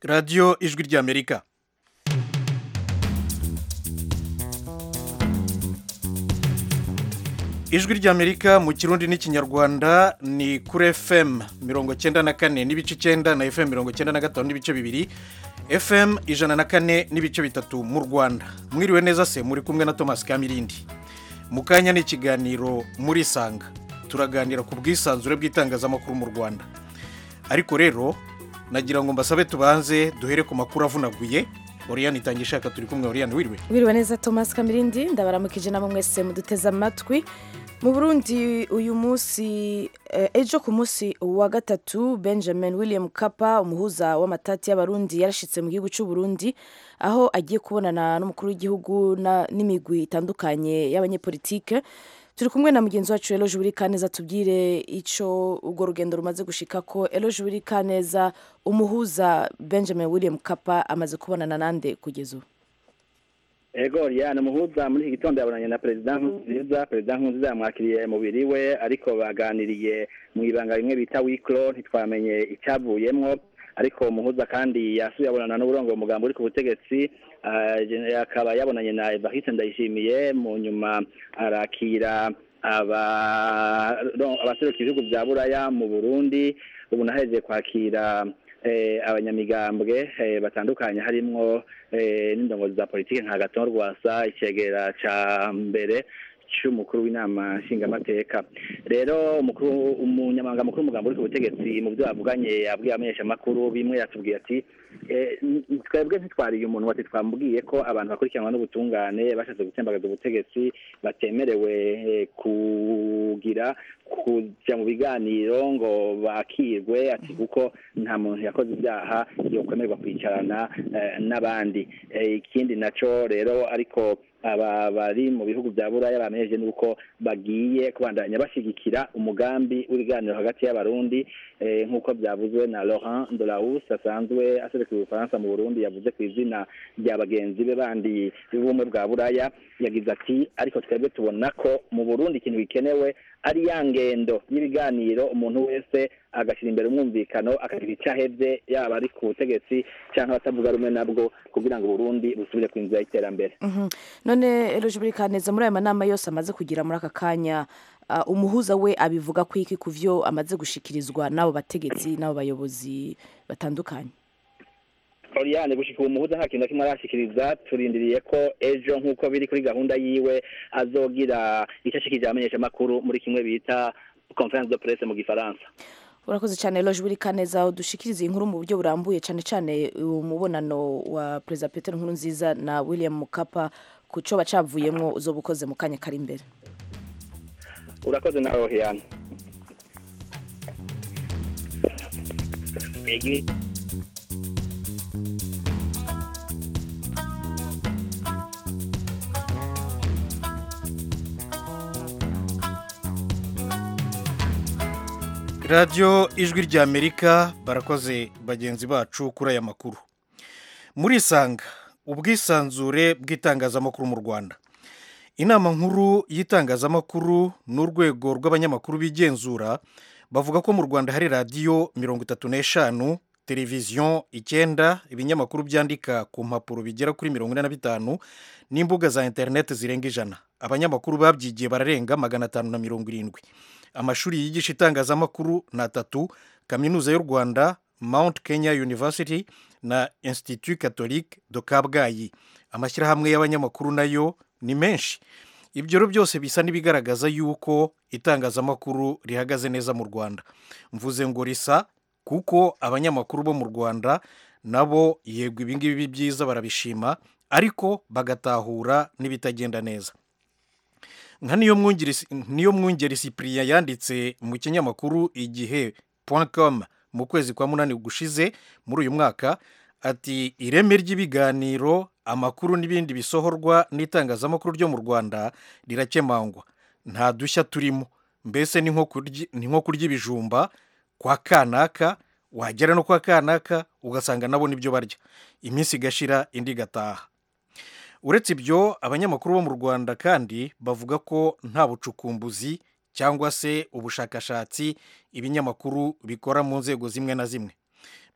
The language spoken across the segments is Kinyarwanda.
radiyo ijwi ry'amerika ijwi ry'amerika mu kirundi n'ikinyarwanda ni kuri fm mirongo icyenda na kane n'ibice icyenda na fm mirongo icyenda na gatanu n'ibice bibiri fm ijana na kane n'ibice bitatu mu rwanda mwiriwe neza se muri kumwe na thomas kamirindi mu kanya ni ikiganiro muri isanga turaganira ku bwisanzure bw'itangazamakuru mu rwanda ariko rero nagira ngo mbasabe tubanze duhere ku makuru avunaguye oriyani itange ishaka turi kumwe oriyani wiriwe wiriwe neza thomas kamirindi ndabaramukije nabo mwese muduteze amatwi mu burundi uyu munsi eh, ejo ku munsi wa gatatu benjamin william kapa umuhuza w'amatati y'abarundi yarashyitse mu gihugu cy'u Burundi aho agiye kubonana n'umukuru w'igihugu na- n'imigwi itandukanye y'abanyepolitike turi kumwe na mugenzi wacu eloge Uwirikaneza tubwire icyo urwo rugendo rumaze gushika ko eloge Uwirikaneza umuhuza benjamin william kapa amaze kubonana nande kugeza ubu ego riyani muhuza muri iki gitondo yabonanye na perezida nkurunziza perezida nkurunziza yamwakiriye mu biri we ariko baganiriye mu ibanga rimwe bita wikiro ntitwamenye icyavuyemo ariko muhuza kandi yasuye abonana n'uburongo mugambo uri ku butegetsi ah, gen- akaba yabonanye na evariste ndayishimiye mu nyuma arakira aba- no, abaseruka ibihugu bya buraya mu burundi ubu naheje kwakira eh, abanyamigambwe eh, batandukanye harimo eh, n'indongozi za politiki nka gaton rwasa icegera ca mbere cy'umukuru w'inama nshingamateka rero umukuru umunyamabanga mukuru w'umugambi uri ku butegetsi mu byo yavuganye yabwiye abamenyeshamakuru bimwe yatubwiye ati eh, n- twebwe ntitwariye umuntu wati twamubwiye ko abantu bakurikiranwa n'ubutungane bashatse gutsembagaza ubutegetsi batemerewe eh, kugira kujya mu biganiro ngo bakirwe ati kuko nta muntu yakoze ibyaha yokwemerwa kwicarana eh, n'abandi Eh, ikindi naco rero ariko aba bari mu bihugu bya buraya bamenyeje nuko bagiye kubandanya bashigikira umugambi w'ibiganiro hagati y'abarundi eh, nk'uko byavuzwe na Laurent Delaus asanzwe aserukiye ubufaransa mu burundi yavuze ku izina rya bagenzi be bandi b'ubumwe bwa buraya yagize ati ariko twebwe tubona ko mu burundi ikintu gikenewe ari ya ngendo y'ibiganiro umuntu wese agashyira imbere umwumvikano akagira icyo ahebye yaba ari ku butegetsi cyangwa abatavuga rumwe nabwo kugira ngo uburundi busubire ku nzira y'iterambere Mhm. none eloge Uwirikaneza muri aya manama yose amaze kugira muri aka kanya ah, umuhuza we abivuga ku iki ku byo amaze gushikirizwa n'abo bategetsi n'abo bayobozi batandukanye Oriane gushika ubu muhuza nta kintu na kimwe arashikiriza turindiriye ko ejo nk'uko biri kuri gahunda yiwe azogira icyo ashikirije abamenyeshamakuru muri kimwe bita conference de presse mu gifaransa urakoze cyane eloge Uwirikaneza udushikiriza iyi nkuru mu buryo burambuye cyane cyane umubonano wa perezida peter nkurunziza na william mukapa ku cyo bacavuyemo uzoba ukoze mu kanya kari imbere urakoze nawe Oriane radiyo ijwi ry'amerika barakoze bagenzi bacu kuri aya makuru muri isanga ubwisanzure bw'itangazamakuru mu rwanda inama nkuru y'itangazamakuru n'urwego rw'abanyamakuru bigenzura bavuga ko mu rwanda hari radiyo mirongo itatu n'eshanu televiziyo icyenda ibinyamakuru byandika ku mpapuro bigera kuri mirongo ine na bitanu n'imbuga za interineti zirenga ijana abanyamakuru babyigiye bararenga magana atanu na mirongo irindwi amashuri yigisha itangazamakuru ni atatu kaminuza y'u rwanda mount kenya university na institut catholique de kabgayi amashyirahamwe y'abanyamakuru nayo ni menshi ibyo rero byose bisa n'ibigaragaza yuko itangazamakuru rihagaze neza mu rwanda mvuze ngo risa kuko abanyamakuru bo mu rwanda nabo yego ibingibi byiza barabishima ariko bagatahura n'ibitagenda neza nka niyo mwungeri niyo mwungeri sipiriya yanditse mu kinyamakuru igihe com mu kwezi kwa munani gushize muri uyu mwaka ati ireme ry'ibiganiro amakuru n'ibindi bisohorwa n'itangazamakuru ryo mu rwanda rirakemangwa nta dushya turimo mbese ni nko kurya- ni nko kurya ibijumba kwa kanaka wagera no kwa kanaka ugasanga nabo nibyo barya iminsi igashira indi igataha uretse ibyo abanyamakuru bo mu rwanda kandi bavuga ko nta bucukumbuzi cyangwa se ubushakashatsi ibinyamakuru bikora mu nzego zimwe na zimwe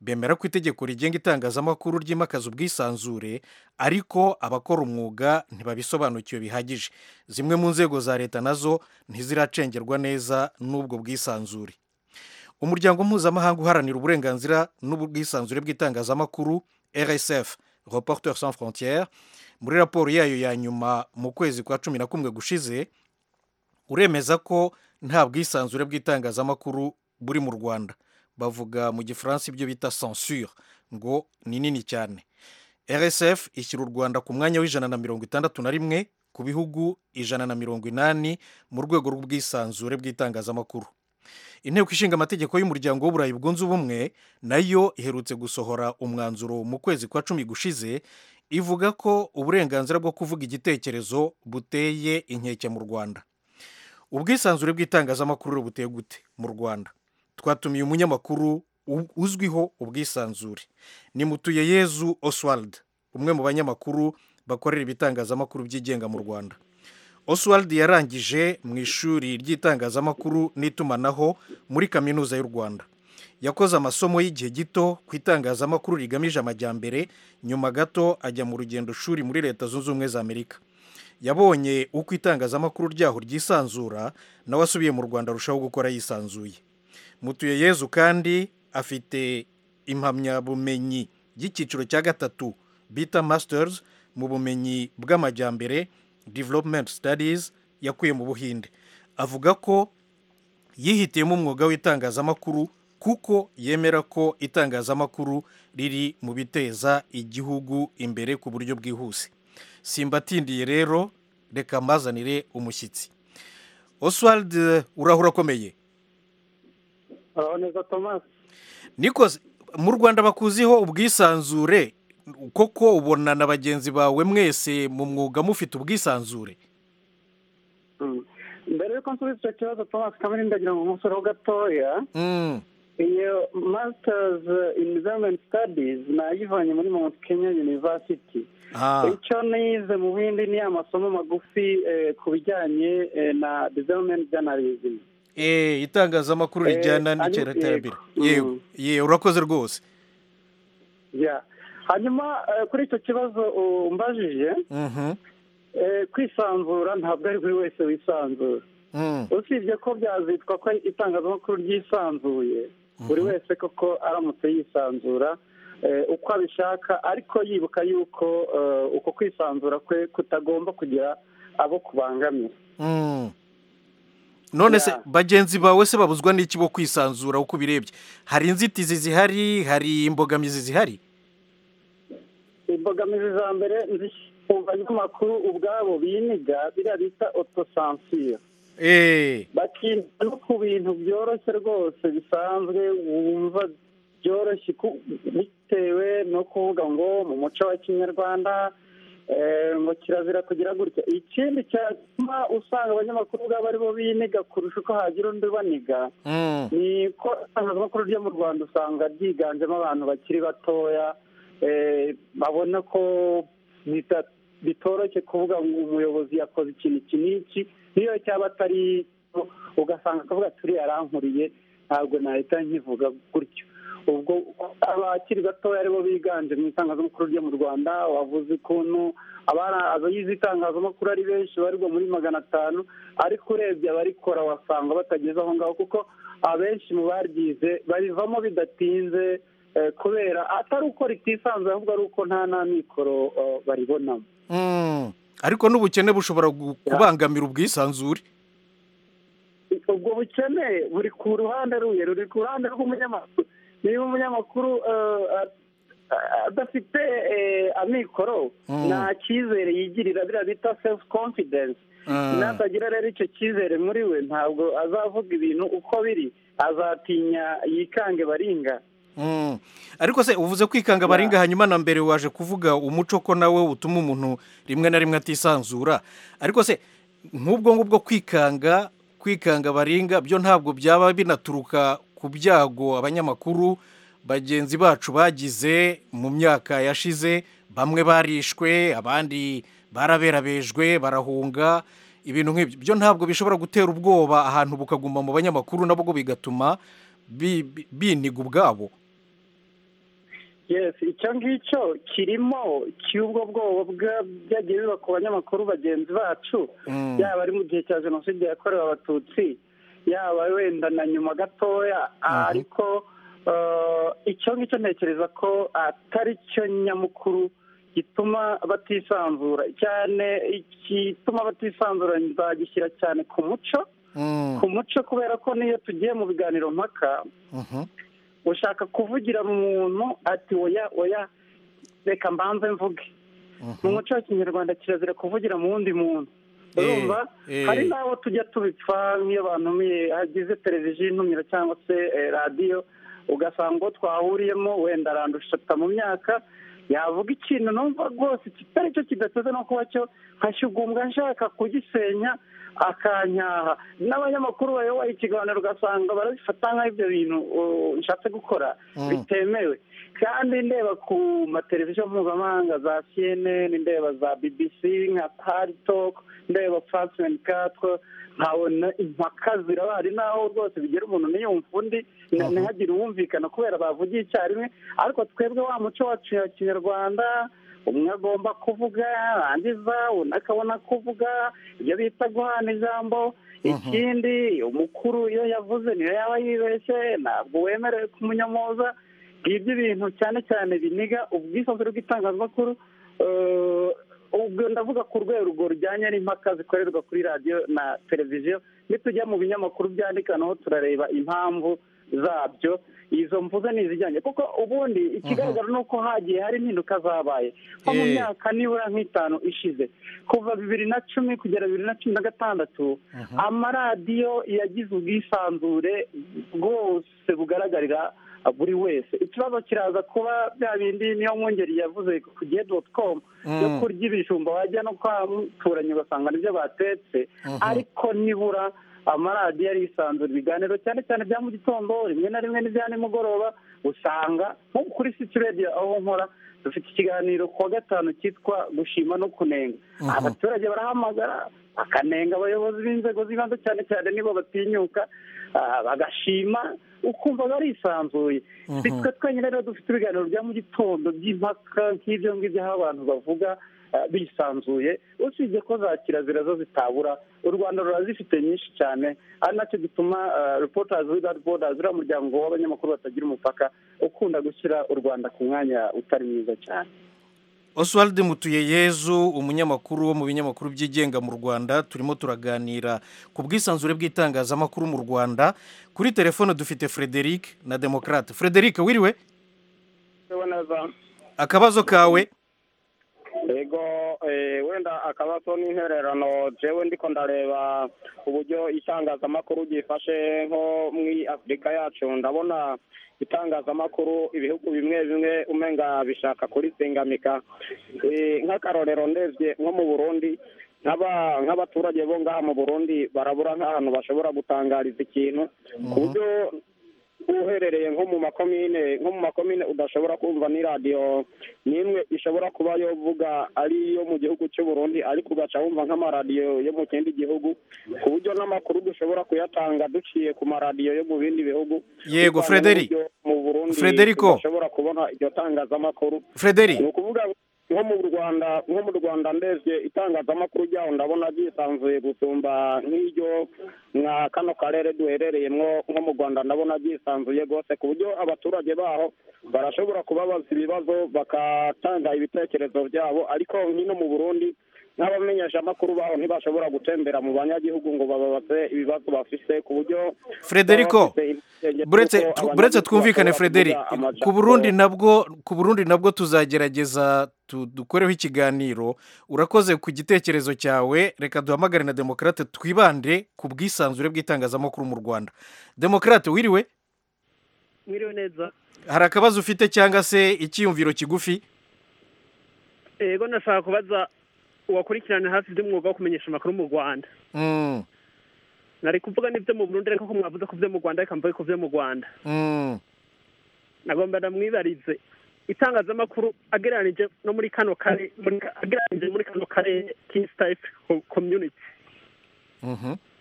bemera ko itegeko rigenga itangazamakuru ryimakaza ubwisanzure ariko abakora umwuga ntibabisobanukiwe bihagije zimwe mu nzego za leta nazo ntiziracengerwa neza n'ubwo bwisanzure umuryango mpuzamahanga uharanira uburenganzira n'ubwisanzure bw'itangazamakuru rsf reporteur sans frontières muri raporo yayo ya nyuma mu kwezi kwa cumi na kumwe gushize uremeza ko nta bwisanzure bw'itangazamakuru buri mu rwanda bavuga mu gifaransa ibyo bita censure ngo ni nini cyane rsf ishyira u rwanda ku mwanya w'ijana na mirongo itandatu na rimwe ku bihugu ijana na mirongo inani mu rwego rw'ubwisanzure bw'itangazamakuru inteko ishinga amategeko y'umuryango w'uburayi bwunze ubumwe nayo iherutse gusohora umwanzuro mu kwezi kwa cumi gushize ivuga ko uburenganzira bwo kuvuga igitekerezo buteye inkeke mu rwanda ubwisanzure bw'itangazamakuru buteye gute mu rwanda twatumiye umunyamakuru uzwiho ubwisanzure ni mutuyeyezu oswald umwe mu banyamakuru bakorera ibitangazamakuru byigenga mu rwanda oswald yarangije mu ishuri ry'itangazamakuru n'itumanaho muri kaminuza y'u rwanda yakoze amasomo y'igihe gito ku itangazamakuru rigamije amajyambere nyuma gato ajya mu rugendo shuri muri leta zunze ubumwe za amerika yabonye uko itangazamakuru ryaho ryisanzura nawe asubiye mu rwanda arushaho gukora yisanzuye mutuyeyezu kandi afite impamyabumenyi y'icyiciro cya gatatu bita masters mu bumenyi bw'amajyambere development studies yakuye mu buhinde avuga ko yihitiyemo umwuga w'itangazamakuru kuko yemera ko itangazamakuru riri mu biteza igihugu imbere ku buryo bwihuse simbatindiye rero reka mbazanire umushyitsi oswald urahura akomeye nikoze mu rwanda bakuziho ubwisanzure koko ubona na bagenzi bawe mwese mu mwuga mufite ubwisanzure mbere yuko nsubiza icyo kibazo thomas kamirindi agira ngo umusoro gatoya iyo masitazi imizamini sitadizi nayivanye muri mount kenya yunivasiti icyo nize mu bindi ni amasomo magufi ku bijyanye na dizayimeni janalizimi itangazamakuru rijyana n'iterambere yewe yewe urakoze rwose hanyuma kuri icyo kibazo umbajije kwisanzura ntabwo ari buri wese wisanzura usibye ko byazitwa ko itangazamakuru ryisanzuye buri wese koko aramutse yisanzura uko abishaka ariko yibuka yuko uko kwisanzura kwe kutagomba kugira abo kubangamira none se bagenzi bawe se babuzwa n'iki bo kwisanzura uko ubirebye hari inzitizi zihari hari imbogamizi zihari imbogamizi za mbere mu banyamakuru ubwabo biniga biriya bita otosansiyo bakinda no ku bintu byoroshye rwose bisanzwe wumva byoroshye bitewe no kuvuga ngo mu muco wa kinyarwanda ngo kirazira kugira gutya ikindi cyatuma usanga abanyamakuru ubwabo ari bo biniga kurusha uko hagira undi ubaniga ni ko itangazamakuru ryo mu rwanda usanga ryiganjemo abantu bakiri batoya babona ko bitoroshye kuvuga ngo umuyobozi yakoze ikintu iki n'iki niyo cyaba atari ugasanga akavuga turi yarankuriye ntabwo nahita nkivuga gutyo ubwo abakiri batoya aribo biganje mu itangazamakuru ryo mu rwanda wavuze ukuntu abayize itangazamakuru ari benshi barirwa muri magana atanu ariko urebye abarikora wasanga batageze aho ngaho kuko abenshi mu baryize barivamo bidatinze kubera atari uko ritisanzwe ahubwo ari uko nta n'amikoro baribonamo ariko n'ubukene bushobora kubangamira ubwisanzure ubwo bukene buri ku ruhande ruye ruri ku ruhande rw'umunyamakuru niba umunyamakuru adafite amikoro nta cyizere yigirira biriya bita sefu konfidensi natagira rero icyo cyizere muri we ntabwo azavuga ibintu uko biri azatinya yikange baringa ariko se uvuze kwikanga baringa hanyuma na mbere waje kuvuga umuco ko nawe utuma umuntu rimwe na rimwe atisanzura ariko se nk'ubwo ngubwo kwikanga kwikanga baringa byo ntabwo byaba binaturuka ku byago abanyamakuru bagenzi bacu bagize mu myaka yashize bamwe barishwe abandi baraberabejwe barahunga ibintu nk'ibyo byo ntabwo bishobora gutera ubwoba ahantu bukaguma mu banyamakuru nabwo bigatuma biniga ubwabo yesi icyo ngicyo kirimo cy'ubwo bwoba byagiye biba ku banyamakuru bagenzi bacu yaba ari mu gihe cya jenoside yakorewe abatutsi yaba wenda na nyuma gatoya ariko icyo ngicyo ntekereza ko atari cyo nyamukuru gituma batisanzura cyane igituma batisanzura nzagishyira cyane ku muco ku muco kubera ko niyo tugiye mu biganiro mpaka ushaka kuvugira mu muntu ati oya oya reka mbanze mvuge mu muco wa kinyarwanda kirazira kuvugira mu wundi muntu urumva hari n'abo tujya tubipfa nk'iyo bantumiye hagize televiziyo intumira cyangwa se radiyo ugasanga uwo twahuriyemo wenda arandusha mu myaka yavuga ikintu numva rwose kitari cyo kidateze no kuba cyo nkashyugumbwa nshaka kugisenya akanyaha n'abanyamakuru bayoboye ikiganiro ugasanga barabifata nk'ibyo bintu nshatse gukora bitemewe kandi ndeba ku mateleviziyo mpuzamahanga za cnn ndeba za bbc nka paritok ndeba fasimenti katwo nkabona impaka zirabari n'aho rwose bigira umuntu ntiyumve undi ntihagire uwumvikana kubera bavugiye icyarimwe ariko twebwe wa muco wacu ya kinyarwanda umwe agomba kuvuga arangiza undi akabona kuvuga ibyo bita guhana ijambo ikindi umukuru iyo yavuze niyo yaba yibeshye ntabwo wemerewe kumunyamoza ngibyo ibintu cyane cyane biniga ubwisanzure bw'itangazamakuru ubwo ndavuga ku rwego rujyanye n'impaka zikorerwa kuri radiyo na televiziyo nitujya mu binyamakuru byandika naho turareba impamvu zabyo izo mvuze ni izijyanye kuko ubundi ikigaragara ni uko hagiye hari impinduka zabaye nko mu myaka nibura nk'itanu ishize kuva bibiri na cumi kugera bibiri na cumi na gatandatu amaradiyo yagize ubwisanzure bwose bugaragarira buri wese ikibazo kiraza kuba bya bindi niyo mwungeri yavuze ku gihe doti komu yo kurya ibijumba wajya no kwamturanya ugasanga nibyo batetse ariko nibura amaradiyo arisanzura ibiganiro cyane cyane bya mu gitondo rimwe na rimwe n'ibya nimugoroba usanga nko kuri siti radiyo aho nkora dufite ikiganiro ku wa gatanu cyitwa gushima no kunenga abaturage barahamagara bakanenga abayobozi b'inzego z'ibanze cyane cyane nibo batinyuka bagashima ukumva barisanzuye twe twenyine rero dufite ibiganiro bya mu gitondo by'impaka nk'ibyo ngibyo aho abantu bavuga bisanzuye usibye ko za kirazira zo zitabura u rwanda rurazifite nyinshi cyane ari nacyo gituma reportazi without borders uriya muryango w'abanyamakuru batagira umupaka ukunda gushyira u rwanda ku mwanya utari mwiza cyane oswald mutuyeyezu umunyamakuru wo mu binyamakuru byigenga mu rwanda turimo turaganira ku bwisanzure bw'itangazamakuru mu rwanda kuri telefone dufite frederic na demokarate frederic wiriwe akabazo kawe yego wenda akabazo ni intererano jewe ndiko ndareba uburyo itangazamakuru gifashe nko muri afurika yacu ndabona itangazamakuru ibihugu bimwe bimwe umenga bishaka kurisingamika nk'akarorero ndebye nko mu burundi nk'abaturage bo ngaha mu burundi barabura nk'ahantu bashobora gutangariza ikintu ku buryo uherereye nko mu makomine nko mu makomine udashobora kumva ni radiyo n'imwe ishobora kuba yovuga ari iyo mu gihugu cy'u Burundi ariko ugaca wumva nk'amaradiyo yo mu kindi gihugu ku buryo n'amakuru dushobora kuyatanga duciye ku maradiyo yo mu bindi bihugu yego frederic mu burundi dushobora kubona iryo tangazamakuru frederic ni ukuvuga nko mu rwanda nko mu rwanda ndebye itangazamakuru ryaho ndabona ryisanzuye gusumba nk'iryo nka kano karere duherereyemo nko mu rwanda ndabona ryisanzuye rwose ku buryo abaturage baho barashobora kubabaza ibibazo bagatanga ibitekerezo byabo ariko nk'ino mu burundi n'abamenyeshamakuru baho ntibashobora gutembera mu banyagihugu ngo bababaze ibibazo bafise ku buryo frederico buretse twumvikane frederic ku burundi nabwo ku burundi nabwo tuzagerageza dukoreho ikiganiro urakoze ku gitekerezo cyawe reka duhamagare na demokarate twibande ku bwisanzure bw'itangazamakuru mu rwanda demokarate wiriwe wiriwe neza hari akabazo ufite cyangwa se icyiyumviro kigufi yego nashaka kubaza wakurikirana hafi iby'umwuga wo kumenyesha amakuru mu rwanda nari kuvuga n'ibyo mu burundi ariko ko mwavuze ku byo mu rwanda reka mvuge ku byo mu rwanda nagomba ndamwibarize itangazamakuru agereranije no muri kano karere agereranije muri kano karere kisitayifu komyuniti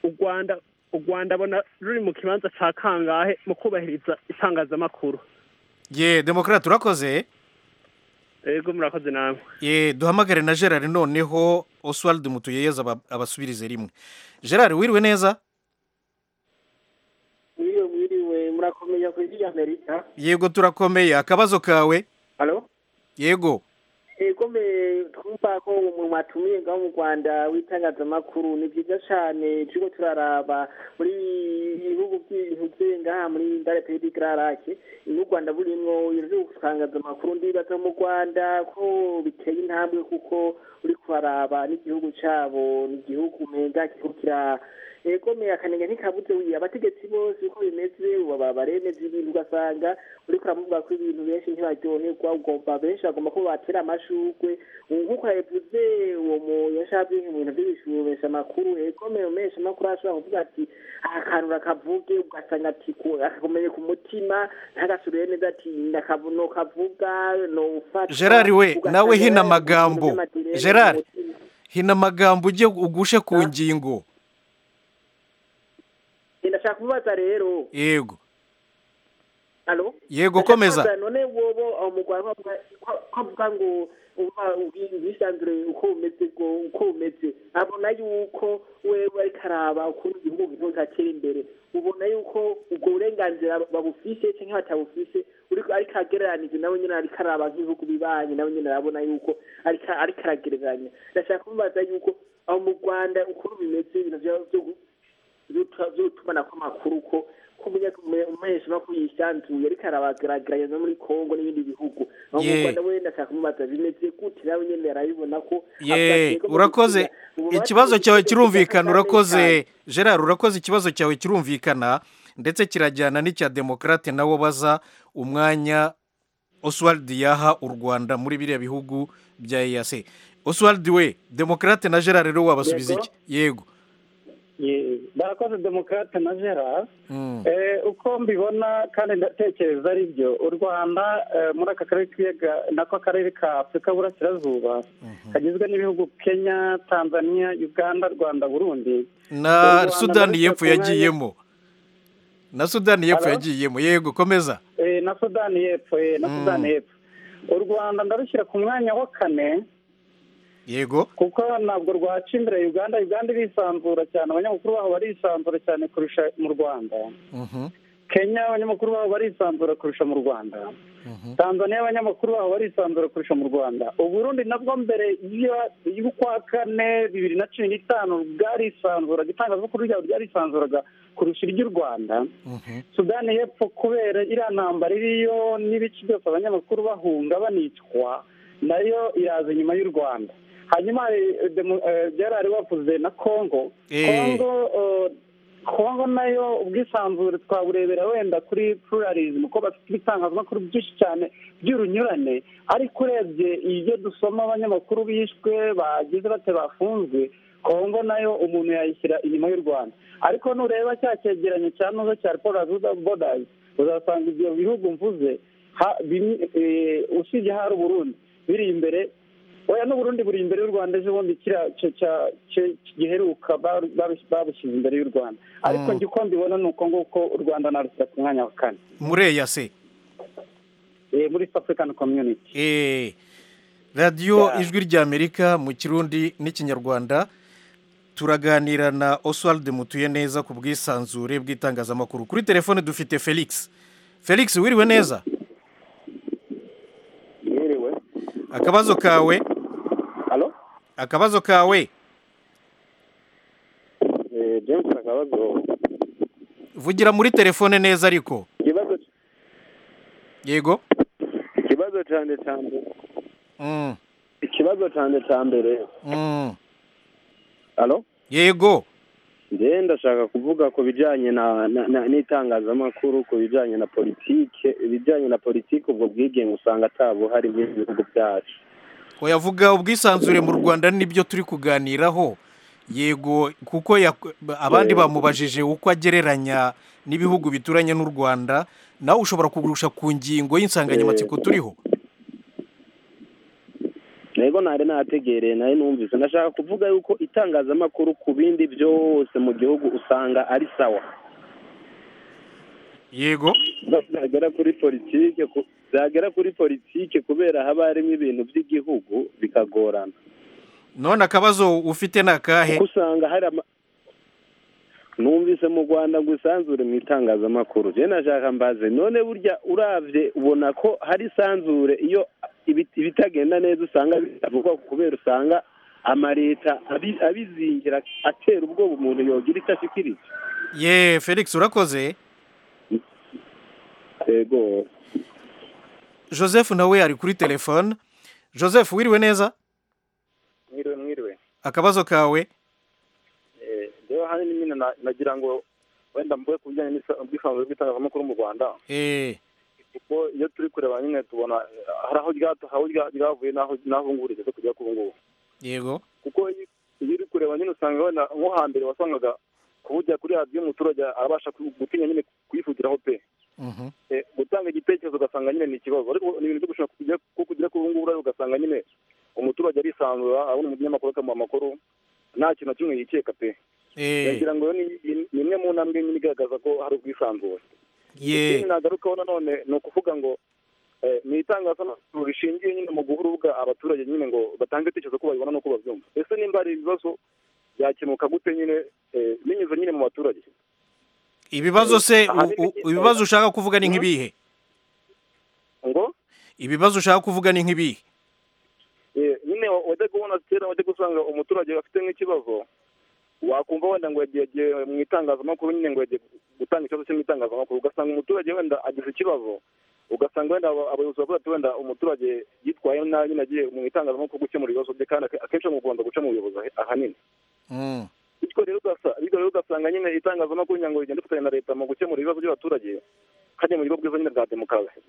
u rwanda u rwanda abona ruri mu kibanza cya kangahe mu kubahiriza itangazamakuru ye demokarate urakoze yego murakoze namwe ye duhamagare na gerard noneho oswald mutuyeyeza abasubirize rimwe gerard wiriwe neza wiriwe wiriwe murakomeye ku isi amerika yego turakomeye akabazo kawe halo yego ego mbe twumva ko umuntu watumiye ngaho mu rwanda w'itangazamakuru ni byiza cyane turiko turaraba muri ibihugu by'ibintu ngaha muri ndareperedi gararake n'u rwanda burimwo itangazamakuru ndibaza mu rwanda ko biteye intambwe kuko uri kuharaba n'igihugu cyabo ni igihugu menga kiriko kira ego me akanenge ntikabuze wiye abategetsi bose uko bimeze baba baremeza ibintu ugasanga uriko uramuvuga ko ibintu benshi ntibaryoherwa ugomba benshi bagomba ko batera amashurwe nk'uko yabivuze uwo mu yashabwe ibintu by'ibishubesha amakuru ego me umesha amakuru ashobora kuvuga ati akantu rakavuge ugasanga ati akakomeye ku mutima ntagasubire neza ati ndakavuno kavuga no ufata gerard we nawe hina amagambo gerard hina amagambo ujye ugushe ku ngingo ndashaka kubaza rero yego alo yego komeza none wobo umugwara ko avuga ngo uba ubwisanzure uko umeze ngo uko umeze abona yuko wewe ariko araba ukuntu igihugu gitera imbere ubona yuko ubwo burenganzira babufise cyangwa batabufise uriko ariko agereranije nawe nyine ariko araba nk'ibihugu bibanye nawe nyine arabona yuko ariko aragereranya ndashaka kubaza yuko aho mu rwanda ukuntu bimeze ibintu by'utumana kw'amakuru ko umuhesha no kuyisanzuye ariko arabagaragara no muri congo n'ibindi bihugu aho mu rwanda we ndashaka kumubaza bimeze gute nawe nyine arabibona ko ye urakoze ikibazo cyawe kirumvikana urakoze gerard urakoze ikibazo cyawe kirumvikana ndetse kirajyana n'icya demokarate nawo baza umwanya oswald yaha u rwanda muri biriya bihugu bya eyase oswald we demokarate na gerard rero wabasubiza iki yego barakoze demokarate na gerard uko mbibona kandi ndatekereza ari byo u rwanda muri aka karere k'ibiyaga nako akarere ka afurika burasirazuba kagizwe n'ibihugu kenya tanzania uganda rwanda burundi na sudani y'epfo yagiyemo na sudani y'epfo yagiyemo yego komeza na sudani y'epfo na sudani y'epfo u rwanda ndarushyira ku mwanya wa kane yego kuko ntabwo rwaca imbere uganda uganda irisanzura cyane abanyamakuru baho barisanzura cyane kurusha mu rwanda kenya abanyamakuru baho barisanzura kurusha mu rwanda tanzania abanyamakuru baho barisanzura kurusha mu rwanda uburundi nabwo mbere y'ukwa kane bibiri na cumi n'itanu bwarisanzuraga itangazamakuru ryabo ryarisanzuraga kurusha iry'u rwanda sudani y'epfo kubera iriya ntambara iriyo n'ibice byose abanyamakuru bahunga banicwa nayo iraza inyuma y'u rwanda hanyuma byarari wavuze na kongo kongo nayo ubwisanzure twaburebera wenda kuri pluralism ko bafite ibitangazamakuru byinshi cyane by'urunyurane ariko urebye ibyo dusoma abanyamakuru bishwe bagize bate bafunzwe kongo nayo umuntu yayishyira inyuma y'u rwanda ariko nureba cya cyegeranyo cya nuza cya report bodazi uzasanga ibyo bihugu mvuze usibye hari uburundi biri imbere oya n'uburundi buri imbere y'u rwanda ejo bundi giheruka babushyize imbere y'u rwanda ariko njye uko mbibona ni uko nguko u rwanda narusira ku mwanya wa kane muri eyase muri african community radiyo ijwi ry'amerika mu kirundi n'ikinyarwanda turaganira na oswald mutuye neza ku bwisanzure bw'itangazamakuru kuri telefone dufite felix felix wiriwe neza akabazo kawe akabazo kawe james akabazo vugira muri telefone neza ariko yego ikibazo cyane cyane ikibazo cyane cya mbere yego njyewe ndashaka kuvuga ku bijyanye n'itangazamakuru ku bijyanye na politike ibijyanye na politike ubwo bwigenge usanga atabuhari muri bihugu byacu yavuga ubwisanzure mu rwanda nibyo turi kuganiraho yego kuko abandi bamubajije uko agereranya n'ibihugu bituranye n'u rwanda nawe ushobora kugurusha ku ngingo y'insanganyamatsiko turiho ntego ntari nategereye nayo numvise ndashaka kuvuga yuko itangazamakuru ku bindi byose mu gihugu usanga ari sawa yego byagera kuri politike byagera kuri politike kubera haba harimo ibintu by'igihugu bikagorana none akabazo ufite ni akahe kuko usanga hari ama numvise mu rwanda ngo isanzure mu itangazamakuru rero nashaka mbaze none burya urabye ubona ko hari isanzure iyo ibitagenda neza usanga bitavuga kubera usanga amaleta abizingira atera ubwoba umuntu yogira icyo ashikiriza ye felix urakoze yego joseph nawe ari kuri telefone joseph wiriwe neza mwiriwe mwiriwe akabazo kawe rero hano ni nyine nagira ngo wenda mvuge ku bijyanye n'ubwisanzure bw'itangazamakuru mu rwanda kuko iyo turi kureba nyine tubona hari aho ryavuye n'aho ngurize zo kujya k'ubu ngubu yego kuko iyo uri kureba nyine usanga wenda nko hambere wasangaga kuvugira kuri radiyo umuturage abasha gutinya nyine kuyivugiraho pe gutanga igitekerezo ugasanga nyine ni ikibazo ariko ni ibintu byo gushaka kugira k'ubu ngubu ugasanga nyine umuturage arisanzura abona umunyamakuru akamuha amakuru nta kintu na kimwe yikeka pe ndagira ngo ni imwe mu ntambwe nyine igaragaza ko hari ubwisanzure ikindi nagarukaho nanone ni ukuvuga ngo ni itangazamakuru rishingiye nyine mu guha urubuga abaturage nyine ngo batange ibitekerezo ko babibona n'uko babyumva ese nimba hari ibibazo byakemuka gute nyine binyuze nyine mu baturage ibibazo se ibibazo ushaka kuvuga ni nk'ibihe ngo ibibazo ushaka kuvuga ni nk'ibihe nyine wajya kubona kera wajya gusanga umuturage afite nk'ikibazo wakumva wenda ngo yagiye mu itangazamakuru nyine ngo yagiye gutanga ikibazo cyo mu itangazamakuru ugasanga umuturage wenda agize ikibazo ugasanga wenda abayobozi bavuga ati wenda umuturage yitwaye nabi nyine agiye mu itangazamakuru gukemura ibibazo bye kandi akenshi mu rwanda guca mu buyobozi ahanini bityo rero ugasanga nyine itangazamakuru kugira ngo rigende rifatanya na leta mu gukemura ibibazo by'abaturage kandi mu buryo bwiza nyine bwa demokarasi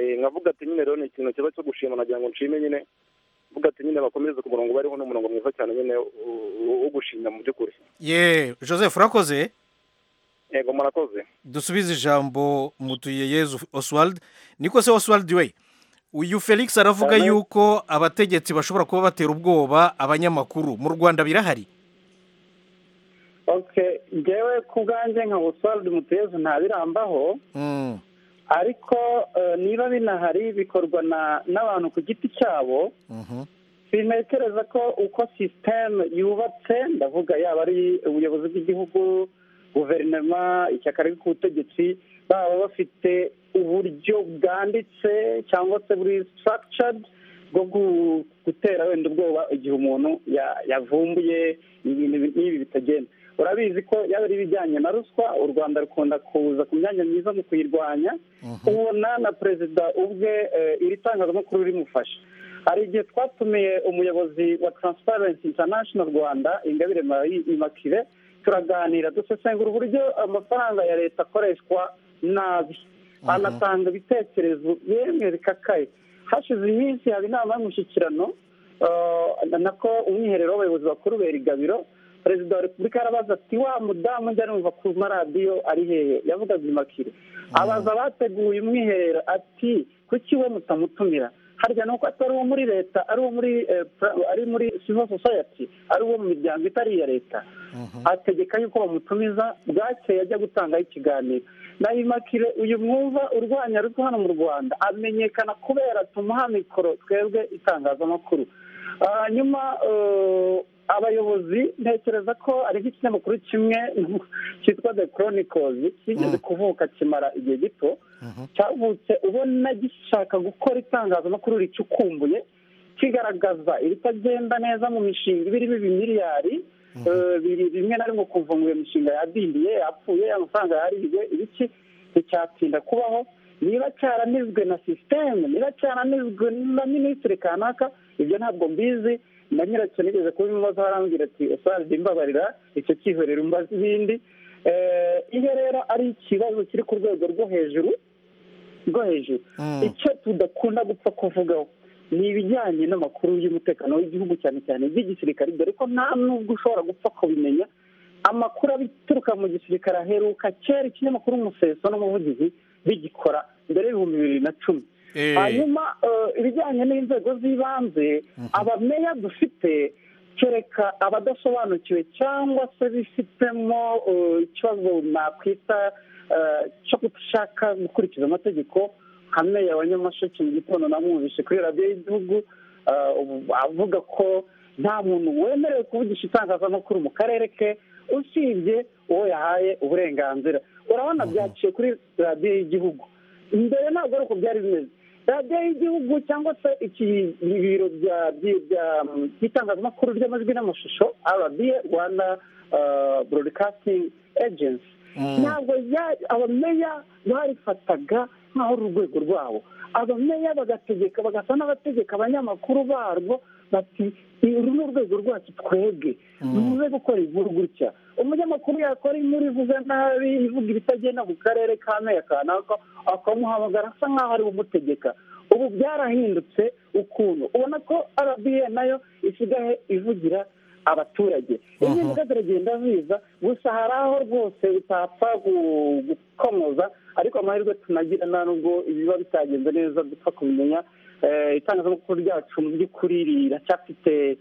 nkavuga ati nyine rero ni ikintu kiba cyo gushima nagira ngo nshime nyine mvuga ati nyine bakomereze ku murongo bariho n'umurongo mwiza cyane nyine wo gushimira mu by'ukuri ye joseph urakoze yego murakoze dusubize ijambo mutuye yezu oswald niko se oswald we uyu felix aravuga yuko abategetsi bashobora kuba batera ubwoba abanyamakuru mu rwanda birahari ngewe ku bwanjye nka oswald mutuyezu ntabirambaho ariko niba binahari bikorwa n'abantu ku giti cyabo sintekereza ko uko sisiteme yubatse ndavuga yaba ari ubuyobozi bw'igihugu guverinoma ishyaka riri ku butegetsi baba bafite uburyo bwanditse cyangwa se buri sitarakicaridi bwo gutera wenda ubwoba igihe umuntu yavumbuye ibintu nk'ibi bitagenda urabizi ko yaba ari ibijyanye na ruswa u rwanda rukunda kuza ku myanya myiza mu kuyirwanya ubona na perezida ubwe iri tangazamakuru rimufasha hari igihe twatumiye umuyobozi wa taransiparensi intanashono rwanda ingabire imakire turaganira dusesengura uburyo amafaranga ya leta akoreshwa nabi anatanga ibitekerezo yemwe bikakaye hashize iminsi haba inama y'umushyikirano nako umwiherero w'abayobozi bakuru berigabiro perezida wa repubulika yarabaza ati wa mudamu njya numva ku maradiyo ari hehe yavugaga imakire abaza abateguye umwiherero ati kuki we mutamutumira harya ni uko atari uwo muri leta ari uwo muri ari muri civil society ari uwo mu miryango itari iya leta ategeka yuko bamutumiza bwakeye ajya gutangaho ikiganiro na imakire uyu mwumva urwanya ruswa hano mu rwanda amenyekana kubera tumuha mikoro twebwe itangazamakuru hanyuma abayobozi ntekereza ko ari nk'ikinyamakuru kimwe cyitwa the chronicles kigeze kuvuka kimara igihe gito cyavutse ubona gishaka gukora itangazamakuru ricukumbuye kigaragaza ibitagenda neza mu mishinga iba irimo ibimiliyari biri rimwe na rimwe ukumva ngo iyo mishinga yadindiye yapfuye amafaranga yarihiwe ibiki nticyatinda kubaho niba cyaranizwe na sisiteme niba cyaranizwe na minisitiri kanaka ibyo ntabwo mbizi na nyiracyo nigeze kubimubaza arambwira ati usazwe imbabarira icyo cyihorera umbaza ibindi iyo rero ari ikibazo kiri ku rwego rwo hejuru rwo hejuru icyo tudakunda gupfa kuvugaho ni ibijyanye n'amakuru y'umutekano w'igihugu cyane cyane iby'igisirikare dore ko nta nubwo ushobora gupfa kubimenya amakuru abituruka mu gisirikare aheruka kera ikinyamakuru umuseso n'umuvugizi bigikora mbere y'ibihumbi bibiri na cumi hanyuma ibijyanye n'inzego z'ibanze abameya dufite kereka abadasobanukiwe cyangwa se bifitemo ikibazo nakwita cyo gushaka gukurikiza amategeko nka meya wa nyamasheke mu gitondo namwumvise kuri radiyo y'igihugu avuga ko nta muntu wemerewe kuvugisha itangazamakuru mu karere ke usibye uwo yahaye uburenganzira urabona byaciye kuri radiyo y'igihugu mbere ntabwo ari uko byari bimeze radiyo y'igihugu cyangwa se ibiro by'itangazamakuru ry'amajwi n'amashusho rba rwanda burodikasitingi ejensi ntabwo abameya barifataga nk'aho ari urwego rwabo abameya bagategeka bagasa n'abategeka abanyamakuru barwo bati uru ni urwego rwacu twebwe muze gukora inkuru gutya umunyamakuru yakora inkuru ivuga nabi ivuga ibitagenda mu karere ka meya kanaka akamuhamagara asa nk'aho ari umutegeka ubu byarahindutse ukuntu ubona ko arabiye nayo isigaye ivugira abaturage impinduka ziragenda ziza gusa hari aho rwose utapfa gukomoza ariko amahirwe tunagira nta nubwo ibiba bitagenze neza dupfa kubimenya itangazamakuru ryacu mu by'ukuri riracyafite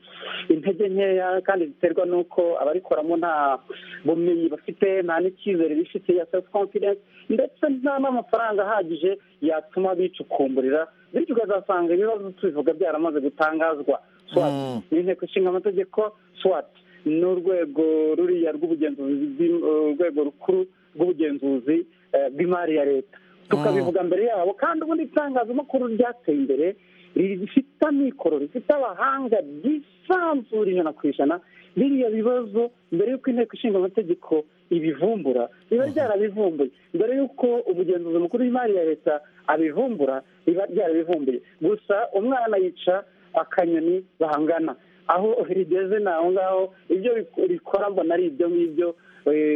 intege nkeya kandi ziterwa n'uko abarikoramo nta bumenyi bafite nta n'icyizere bifitiye ya sefu konfidensi ndetse nta n'amafaranga ahagije yatuma bicukumburira bityo ukazasanga ibibazo tubivuga byaramaze gutangazwa swati ni inteko ishinga amategeko swati ni urwego ruriya rw'ubugenzuzi urwego rukuru rw'ubugenzuzi bw'imari ya leta tukabivuga mbere yabo kandi ubundi itangazamakuru ryateye imbere rifite amikoro rifite abahanga ryisanzura ijana ku ijana biriya bibazo mbere y'uko inteko ishinga amategeko ibivumbura riba ryarabivumbuye mbere y'uko umugenzuzi mukuru w'imari ya leta abivumbura riba ryarabivumbuye gusa umwana yica akanyoni bahangana aho rigeze ni aho ngaho ibyo rikora mbona ari ibyo ngibyo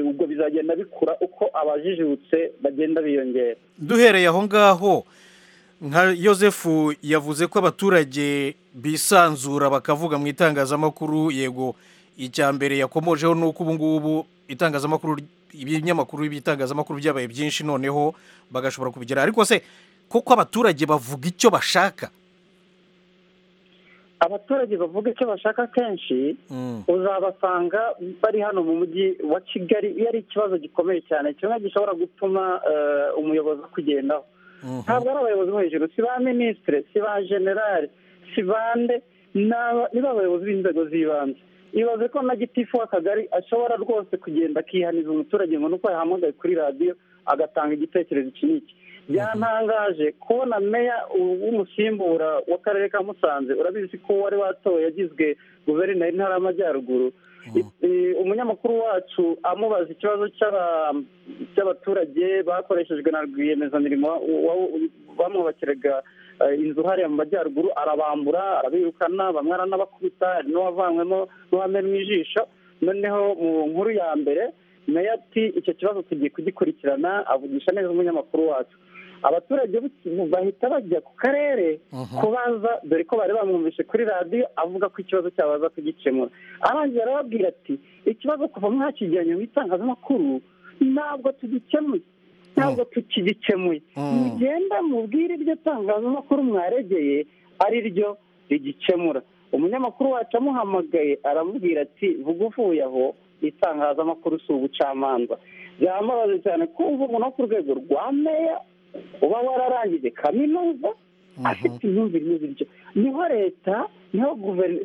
ubwo bizagenda bikura uko abajijutse bagenda biyongera duhereye aho ngaho nka yosefu yavuze ko abaturage bisanzura bakavuga mu itangazamakuru yego icya mbere yakomojeho ni uko ubu ngubu itangazamakuru ibinyamakuru by'itangazamakuru byabaye byinshi noneho bagashobora kubigera ariko se koko abaturage bavuga icyo bashaka abaturage bavuga icyo bashaka kenshi uzabasanga bari hano mu mujyi wa kigali iyo ari ikibazo gikomeye cyane kimwe gishobora gutuma umuyobozi akugendaho ntabwo ari abayobozi bo hejuru si ba minisitire si ba generale si bande ni abayobozi b'inzego z'ibanze ibaze ko na gitifu w'akagari ashobora rwose kugenda akihaniza umuturage ngo nuko yahamagaye kuri radiyo agatanga igitekerezo iki n'iki byatangaje kubona meya w'umusimbura w'akarere ka musanze urabizi ko wari watowe yagizwe guverineri intara y'amajyaruguru umunyamakuru wacu amubaza ikibazo cy'abaturage bakoreshejwe na rwiyemezamirimo bamwubakiraga inzu hariya mu majyaruguru arabambura arabirukana bamwe aranabakubita hari n'uwavanywemo n'uwamenwa ijisho noneho mu nkuru ya mbere meya ati icyo kibazo tugiye kugikurikirana avugisha neza umunyamakuru wacu abaturage bahita bajya ku karere kubaza dore ko bari bamwumvise kuri radiyo avuga ko ikibazo cyabo baza kugikemura arangiza arababwira ati ikibazo kuva mwakijyanye mu itangazamakuru ntabwo tugikemuye ntabwo tukigikemuye mugenda mubwire iryo tangazamakuru mwaregeye ari ryo rigikemura umunyamakuru wacu amuhamagaye aramubwira ati vuga uvuye aho itangazamakuru si ubucamanza byaramubaze cyane kumva umuntu wo ku rwego rwa meya uba wararangije kaminuza afite imyumvire imeze bityo niho leta niho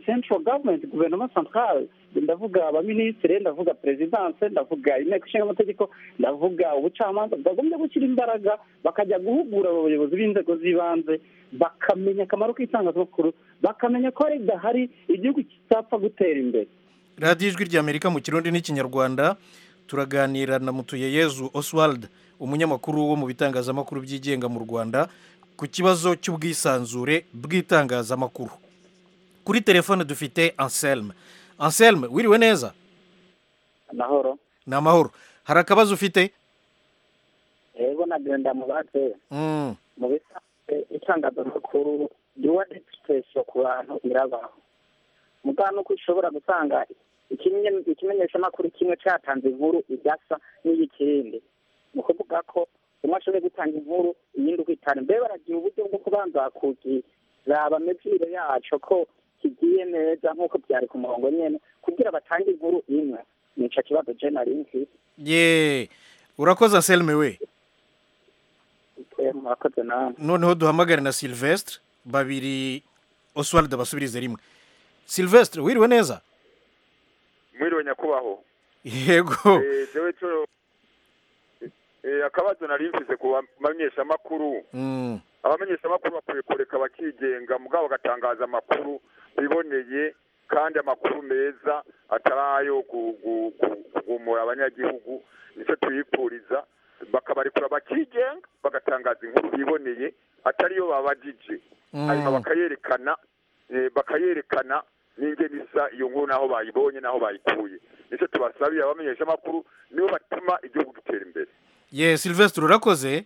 central government guverinoma centrale ndavuga abaminisitiri ndavuga perezidanse ndavuga inteko ishinga amategeko ndavuga ubucamanza bwagombye gushyira imbaraga bakajya guhugura abayobozi b'inzego z'ibanze bakamenya akamaro k'itangazamakuru bakamenya ko ridahari igihugu kitapfa gutera imbere radiyo ijwi ry'amerika mu kirundi n'ikinyarwanda turaganira na mutuyeyezu oswald umunyamakuru wo mu bitangazamakuru byigenga mu rwanda ku kibazo cy'ubwisanzure bw'itangazamakuru kuri telefone dufite anselme anselme wiriwe neza amahoro ni amahoro hari akabazo ufite yego nagenda mu bake mu bisanzwe itangazamakuru yuwa egisipuresi ku bantu irabaho mugana uko ushobora gusanga ikimenyeshamakuru kimwe cyatanze inkuru idasa n'iy'ikindi ni ukuvuga ko umwe ashobore gutanga inkuru iyindi ukitana mbere baragira uburyo bwo kubanza kugiraba mivire yacu ko kigiye neza nk'uko byari ku murongo nyine kugira batange inkuru imwe nica kibazo jenali nzi ye urakoze anselme we murakoze nawe noneho duhamagare na silvestre babiri oswald basubirize rimwe silvestre wiriwe neza mwiriwe nyakubahwa yego jewe cyo akabazo nari mfise ku bamenyeshamakuru abamenyeshamakuru bakwiye kureka bakigenga mugabo bagatangaza amakuru biboneye kandi amakuru meza atari ayo kugumura abanyagihugu nicyo tuyipfuriza bakabarekura bakigenga bagatangaza inkuru biboneye atariyo babajije hanyuma bakayerekana bakayerekana n'ingeni isa iyo nkuru n'aho bayibonye n'aho bayikuye nicyo tubasabiye abamenyeshamakuru nibo batuma igihugu gitera imbere ye silvestre urakoze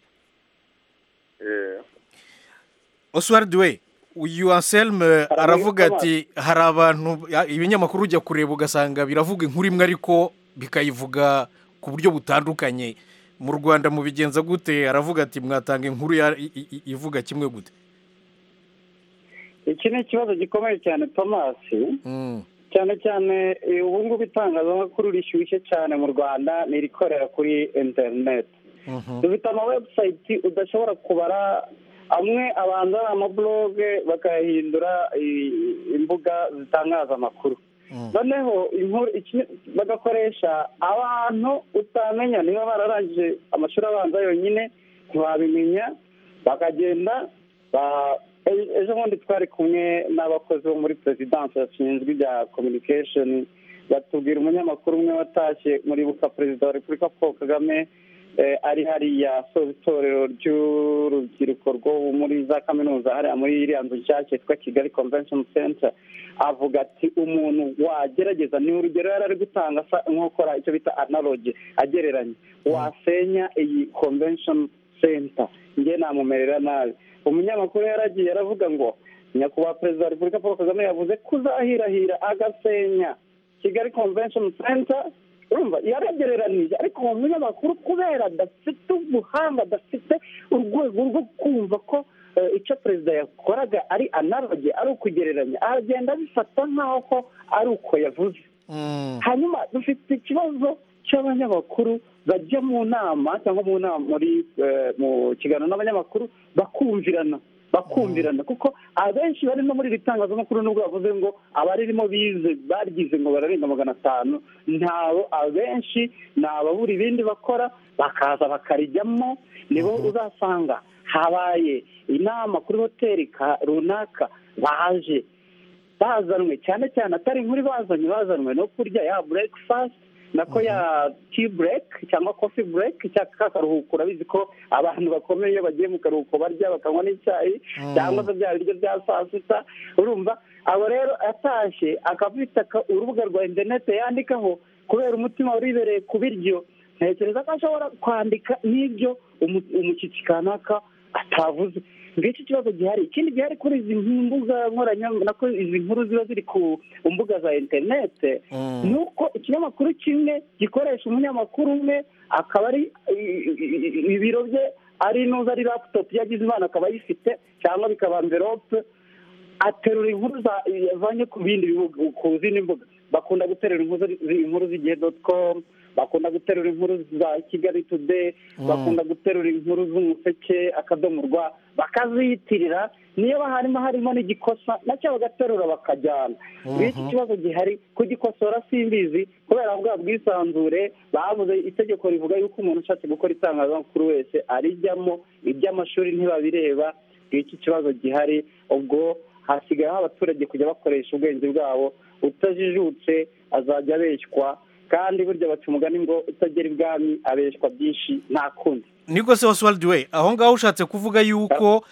oswald we uyu anselme aravuga ati hari abantu ibinyamakuru ujya kureba ugasanga biravuga inkuru imwe ariko bikayivuga ku buryo butandukanye mu rwanda mubigenza gute aravuga ati mwatanga inkuru ivuga kimwe gute iki ni ikibazo gikomeye cyane tomasi cyane cyane ubu ngubu itangazamakuru rishyushye cyane mu rwanda ni irikorera kuri interineti dufite amawebusayiti udashobora kubara amwe abanza ari amaburoge bakayahindura imbuga zitangaza amakuru noneho bagakoresha abantu utamenya niba bararangije amashuri abanza yonyine ntibabimenya bakagenda ejo bundi twari kumwe n'abakozi bo muri perezidansi bashinzwe ibya kominikesheni batubwira umunyamakuru umwe watashye muri buka perezida wa repubulika paul kagame ari hariya asoza itorero ry'urubyiruko rwo muri za kaminuza hariya muri iriya nzu nshyashya yitwa kigali convention center avuga ati umuntu wagerageza ni urugero yari ari gutanga asa nk'ukora icyo bita analogi agereranya wasenya iyi convention center njye namumerera nabi umunyamakuru yaragiye aravuga ngo nyakubahwa perezida wa repubulika paul kagame yavuze kuzahirahira agasenya kigali convention center urumva yaragereranije ariko uwo munyamakuru kubera adafite ubuhanga adafite urwego rwo kumva ko icyo perezida yakoraga ari analoge ari ukugereranya aragenda abifata nk'aho ko ari uko yavuze hanyuma dufite ikibazo cy'abanyamakuru bajya mu nama cyangwa mu nama muri mu kiganiro n'abanyamakuru bakumvirana bakumvirana kuko abenshi bari no muri iri tangazamakuru nubwo bavuze ngo abaririmo bize baryize ngo bararenga magana atanu ntabo abenshi ni ababura ibindi bakora bakaza bakarijyamo nibo uzasanga habaye inama kuri hoteli runaka baje bazanwe cyane cyane atari inkuru bazanye bazanwe no kurya ya burekifasiti nako ya ti bureke cyangwa kofi bureke cyangwa karuhuko urabizi ko abantu bakomeye iyo bagiye mu karuhuko barya bakanywa n'icyayi cyangwa se bya biryo bya saa sita urumva abo rero atashye akabita urubuga rwa interinete yandikaho kubera umutima waribereye ku biryo ntekereza ko ashobora kwandika n'ibyo umushyitsi kanaka atavuze ngicyo ikibazo gihari ikindi gihari kuri izi mbuga nkoranyambaga izi nkuru ziba ziri ku mbuga za interinete ni uko ikinyamakuru kimwe gikoresha umunyamakuru umwe akaba ari ibiro bye ari n'uza ari laputopu yagize imana akaba ayifite cyangwa bikaba amverope aterura inkuru zavanye ku bindi bihugu ku zindi mbuga bakunda guterura inkuru z'igihe doti komu bakunda guterura inkuru za kigali tudeyi bakunda guterura inkuru z'umuseke akadomo rwa bakaziyitirira niyo harimo harimo n'igikosa nacyo bagaterura bakajyana iki kibazo gihari kugikosora simbizi kubera bwa bwisanzure bavuze itegeko rivuga yuko umuntu ushatse gukora itangazamakuru wese arijyamo iby'amashuri ntibabireba iki kibazo gihari ubwo hasigayeho abaturage kujya bakoresha ubwenge bwabo utajijutse azajya abeshywa kandi burya baca umugani ngo utagera ibwami abeshwa byinshi nta kundi niko se oswald we aho ngaho ushatse kuvuga yuko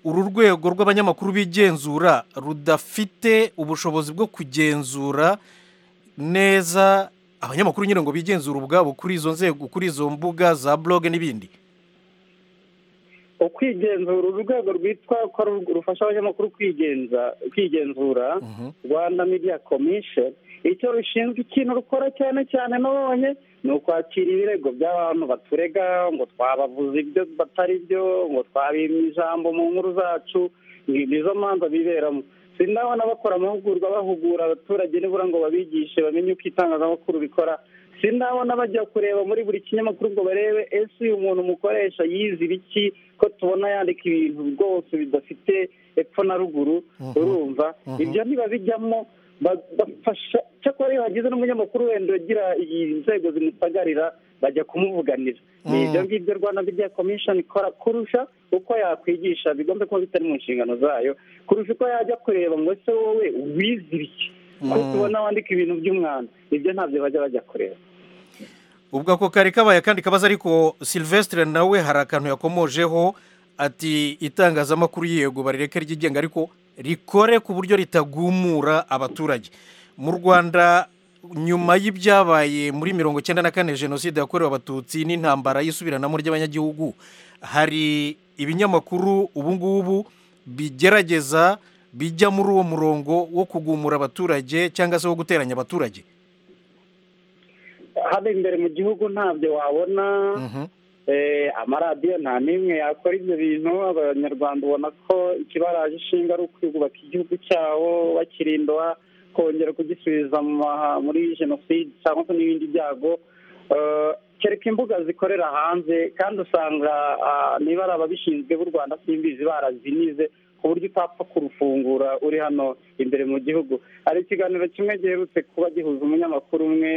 uru rwego rw'abanyamakuru bigenzura rudafite ubushobozi bwo kugenzura neza abanyamakuru nyine ngo bigenzure ubwabo kuri izo nzego kuri izo mbuga za blog n'ibindi ukwigenzura uru rwego rwitwa ko rufasha abanyamakuru kwigenzura rwanda media commission icyo rushinzwe ikintu rukora cyane cyane nabonye ni ukwakira ibirego by'abantu baturega ngo twabavuze ibyo batari byo ngo twabimye ijambo mu nkuru zacu nizo manza biberamo sinabona bakora amahugurwa bahugura abaturage nibura ngo babigishe bamenye uko itangazamakuru rikora sinabona bajya kureba muri buri kinyamakuru ngo barebe ese uyu muntu umukoresha yize ibiki ko tubona yandika ibintu rwose bidafite epfo na ruguru urumva ibyo ntibabijyamo bafasha cyakora iyo hagize n'umunyamakuru wenda ugira inzego zimusagarira bajya kumuvuganira ni ibyo ngibyo rwanda media commission ikora kurusha uko yakwigisha bigomba kuba bitari mu nshingano zayo kurusha uko yajya kureba ngo ese wowe wize ibiki ko tubona wandika ibintu by'umwana ibyo ntabyo bajya bajya kureba ubwo ako kari kabaye akandi kabazo ariko silvestre nawe hari akantu yakomojeho ati itangazamakuru yego barireke ryigenga ariko rikore ku buryo ritagumura abaturage mu rwanda nyuma y'ibyabaye muri mirongo icyenda na kane jenoside yakorewe abatutsi n'intambara y'isubiranamo ry'abanyagihugu hari ibinyamakuru ubu ngubu bigerageza bijya muri uwo murongo wo kugumura abaturage cyangwa se wo guteranya abaturage hano imbere mu gihugu ntabyo wabona amaradiyo nta n'imwe yakora ibyo bintu abanyarwanda ubona ko ikibaraje ishinga ari ukwiyubaka igihugu cyabo bakirindwa kongera kugisubiza muri jenoside cyangwa se n'ibindi byago kereka imbuga zikorera hanze kandi usanga niba ari ababishinzwe b'u rwanda simbizi barazinize ku buryo utapfa kurufungura uri hano imbere mu gihugu hari ikiganiro kimwe giherutse kuba gihuza umunyamakuru umwe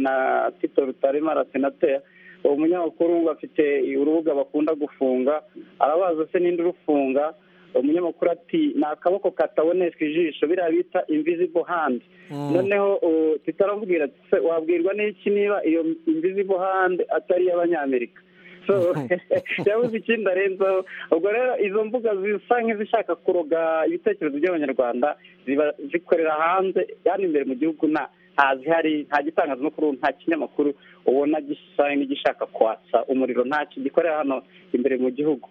na tito rutaremara senateri uwo munyamakuru bafite urubuga bakunda gufunga arabaza se n'indi urufunga umunyamakuru ati ni akaboko kataboneshwa ijisho biriya bita invisible hand noneho tutaramubwira wabwirwa n'iki niba iyo invisible hand atari iy'abanyamerika yabuze ikindi arenzaho ubwo rero izo mbuga zisa nk'izishaka kuroga ibitekerezo by'abanyarwanda ziba zikorera hanze hano imbere mu gihugu nta ntazihari nta gitangazamakuru nta kinyamakuru ubona gisa n'igishaka kwatsa umuriro ntacyo gikorera hano imbere mu gihugu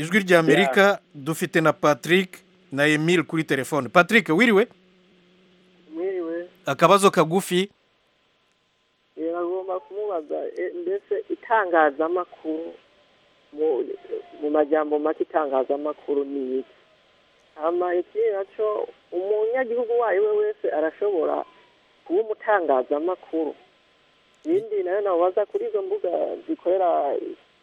ijwi rya amerika dufite na patrick na emile kuri telefone patrick wiriwe wiriwe akabazo kagufi iragomba kumubaza mbese itangazamakuru mu majyambo make itangazamakuru ni iki hano ikirere cyo umunyagihugu uwo ari we wese arashobora kuba umutangazamakuru ibindi nayo nabaza kuri izo mbuga zikorera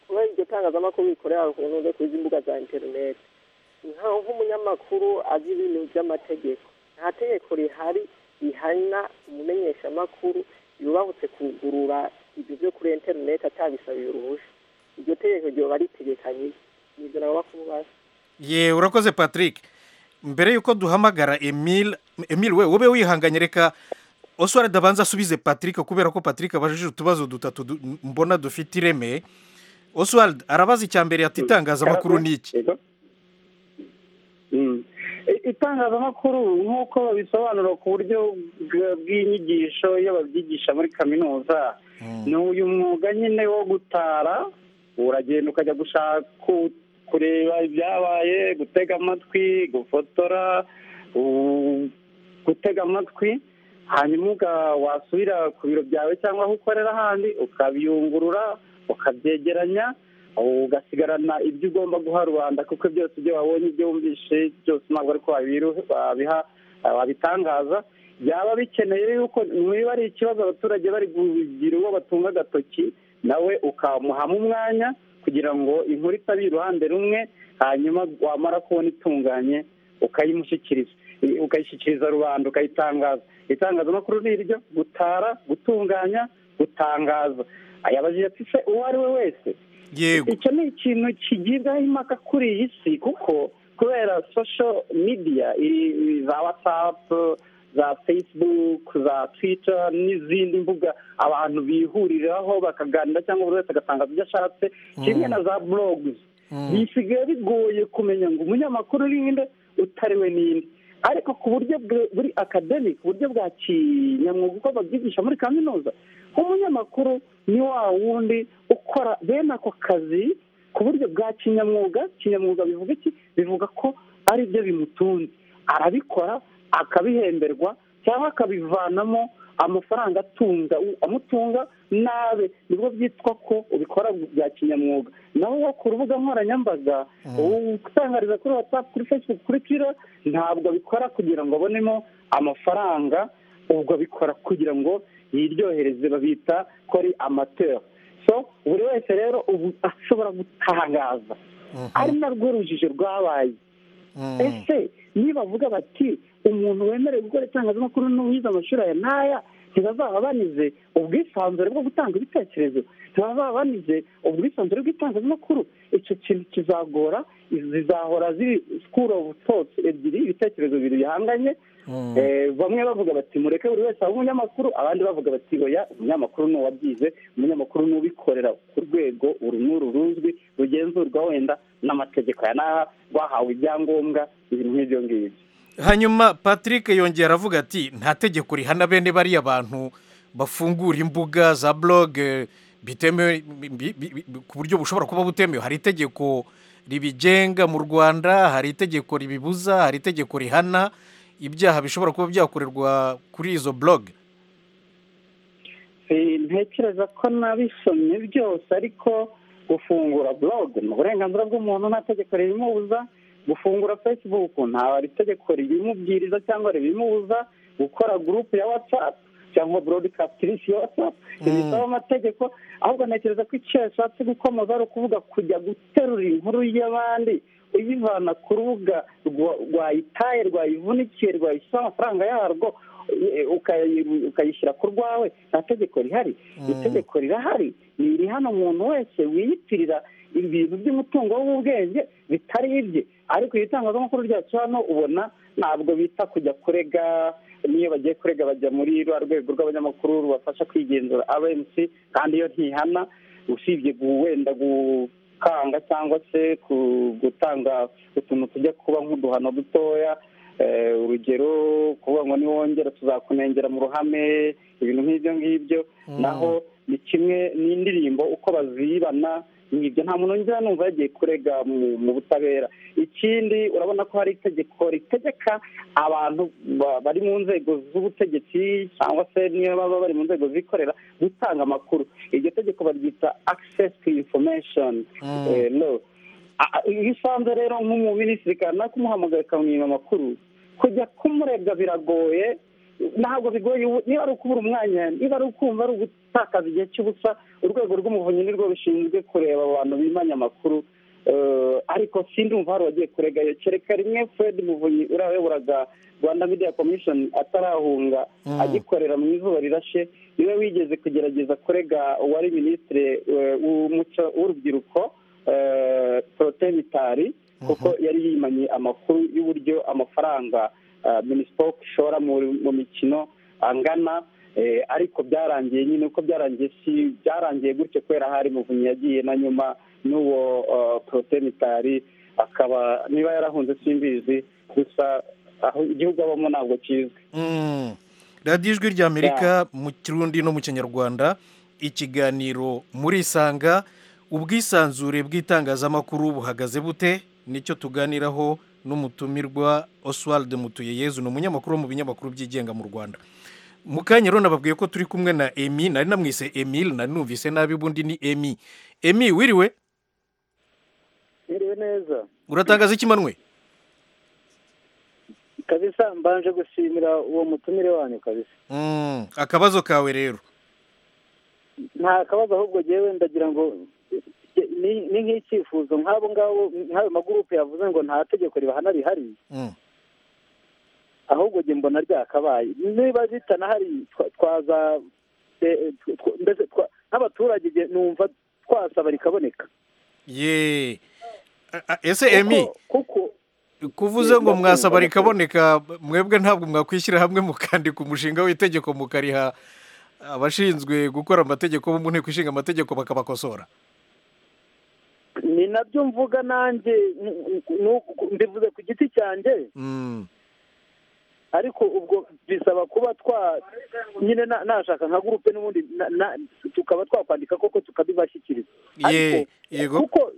kuba iryo tangazamakuru rikorera ku ntuze kuri izi mbuga za interineti nk'umunyamakuru azi ibintu by'amategeko nta tegeko rihari rihana umumenyeshamakuru yubahutse kugurura ibyo byo kuri interineti atabisabiye uruhushya iryo tegeko ryaba ritegekanye nibyo nabo bakubaza ye urakoze patrick mbere y'uko duhamagara emile emile we ube wihanganye reka oswara dabanza asubize patrick kubera ko patrick abajije utubazo dutatu mbona dufite ireme oswald arabaza icya mbere ati itangazamakuru ni iki itangazamakuru nk'uko babisobanura ku buryo bw'inyigisho iyo babyigisha muri kaminuza ni uyu mwuga nyine wo gutara uragenda ukajya gushaka kureba ibyabaye gutega amatwi gufotora gutega amatwi hanyuma wasubira ku biro byawe cyangwa aho ukorera ahandi ukabiyungurura ukabyegeranya ugasigarana ibyo ugomba guha rubanda kuko byose ibyo wabonye ibyo wumvishe byose ntabwo ariko wabiha wabitangaza byaba bikeneye yuko niba ari ikibazo abaturage bari kugira uwo batunga agatoki nawe ukamuhamo umwanya kugira ngo inkuru itabe iruhande rumwe hanyuma wamara kubona itunganye ukayimushyikiriza ukayishyikiriza rubanda ukayitangaza itangazamakuru ni iryo gutara gutunganya gutangaza ayabajije ati se uwo ari we wese yego icyo ni ikintu kigibwaho impaka kuri iyi si kuko kubera sosho midiya za watsapu za fesibuku za twita n'izindi mbuga abantu bihuriraho bakaganira cyangwa buri wese agatanga ibyo ashatse kimwe na za buroguzi bisigaye bigoye kumenya ngo umunyamakuru ninde utariwe ninde ariko ku buryo buri akademiki uburyo bwa kinyamwuga uko babyigisha muri kaminuza umunyamakuru ni wa wundi ukora bene ako kazi ku buryo bwa kinyamwuga kinyamwuga bivuga iki bivuga ko ari byo bimutunze arabikora akabihemberwa cyangwa akabivanamo amafaranga atunga amutunga nabe nibwo byitwa ko ubikora bya kinyamwuga naho wo ku rubuga nkoranyambaga utangariza kuri watsapu kuri fesibuku kuri twira ntabwo abikora kugira ngo abonemo amafaranga ubwo abikora kugira ngo yiryohereze babita ko ari amatera so buri wese rero ubu ashobora gutangaza ari narwo rujijo rwabaye ese nibavuga bati umuntu wemerewe gukora itangazamakuru n'uwize amashuri aya n'aya ntibazaba banize ubwisanzure bwo gutanga ibitekerezo ntibazaba banize ubwisanzure bw'itangazamakuru icyo kintu kizagora zizahora ziri sikuru ofu totsi ebyiri ibitekerezo bibiri bihanganye bamwe bavuga bati mureke buri wese abe umunyamakuru abandi bavuga bati oya umunyamakuru ni uwabyize umunyamakuru ni ubikorera ku rwego uru n'uru ruzwi rugenzurwa wenda n'amategeko aya n'aha rwahawe ibyangombwa ibintu nk'ibyo ngibyo hanyuma patrick yongera aravuga ati nta tegeko rihana bene bariya bantu bafungura imbuga za blog bitemewe ku buryo bushobora kuba butemewe hari itegeko ribigenga mu rwanda hari itegeko ribibuza hari itegeko rihana ibyaha bishobora kuba byakorerwa kuri izo blog ntekereza ko nabisomye byose ariko gufungura blog ni uburenganzira bw'umuntu nta tegeko ribimubuza gufungura facebook nta itegeko ribimubwiriza cyangwa ribimubuza gukora gurupe ya whatsapp cyangwa burodikasitirisi ya whatsapp ntibisaba amategeko ahubwo ntekereza ko icyo yashatse gukomoza ari ukuvuga kujya guterura inkuru y'abandi uyivana ku rubuga rwayitaye rwayivunikiye rwayishyura amafaranga yarwo ukayishyira ku rwawe nta tegeko rihari itegeko rirahari ni iri hano umuntu wese wiyitirira ibintu by'umutungo w'ubwenge bitari ibye ariko iyo itangazamakuru ryacu hano ubona ntabwo bita kujya kurega niyo bagiye kurega bajya muri rwa rwego rw'abanyamakuru rubafasha kwigenzura abmc kandi iyo ntihana usibye wenda gukanga cyangwa se gutanga utuntu tujya kuba nk'uduhano dutoya urugero kuvuga ngo niwongera tuzakunengera mu ruhame ibintu nk'ibyo ngibyo naho ni kimwe n'indirimbo uko bazibana ibyo nta muntu wongera numva yagiye kurega mu butabera ikindi urabona ko hari itegeko ritegeka abantu bari mu nzego z'ubutegetsi cyangwa se niyo baba bari mu nzego zikorera gutanga amakuru iryo tegeko baryita access to information iyo usanze rero nk'umuminisitiri kanaka umuhamagaye ukamwima amakuru kujya kumurega biragoye ntabwo bigoye niba ari ukubura umwanya niba ari ukumva ari ugutakaza igihe cy'ubusa urwego rw'umuvunyi nirwo rushinzwe kureba abantu bimanya amakuru ariko sindumva hari uwagiye kurega iyo kereka rimwe fred muvunyi urayoboraga rwanda media commission atarahunga agikorera mu izuba rirashe niwe wigeze kugerageza kurega uwari minisitiri w'umuco w'urubyiruko porotemitari kuko yari yimanye amakuru y'uburyo amafaranga minispoc ishora mu mikino angana ariko byarangiye nyine uko byarangiye si byarangiye gutyo kubera hari muvunyi yagiye na nyuma n'uwo porotemitari akaba niba yarahunze simbizi gusa aho igihugu abamo ntabwo kizwi radiyo ijwi ry'amerika mu kirundi no mu kinyarwanda ikiganiro murisanga ubwisanzure bw'itangazamakuru buhagaze bute nicyo tuganiraho n'umutumirwa oswald mutuyeyezu ni umunyamakuru wo mu binyamakuru byigenga mu rwanda mu kanya rero nababwiye ko turi kumwe na emi nari namwise emile nari numvise nabi ubundi ni emi emi wiriwe wiriwe neza uratangaza ikimanwe kabisa mbanje gushimira uwo mutumire wanyu kabisa akabazo kawe rero nta kabazo ahubwo ngewe ndagira ngo ni nk'icyifuzo nk'abo ngabo nk'ayo magurupe yavuze ngo nta tegeko ribahana rihari ahubwo njye mbona ryakabaye niba ritanahari twaza mbese nk'abaturage numva twasaba rikaboneka ye ese emi kuvuze ngo mwasaba rikaboneka mwebwe ntabwo mwakwishyira hamwe mukandika umushinga w'itegeko mukariha abashinzwe gukora amategeko bo mu nteko ishinga amategeko bakabakosora ni nabyo mvuga nanjye mbivuze ku giti cyanjye ariko ubwo bisaba kuba twa nyine nashaka nka gurupe n'ubundi tukaba twakwandika koko tukabibashyikiriza kuko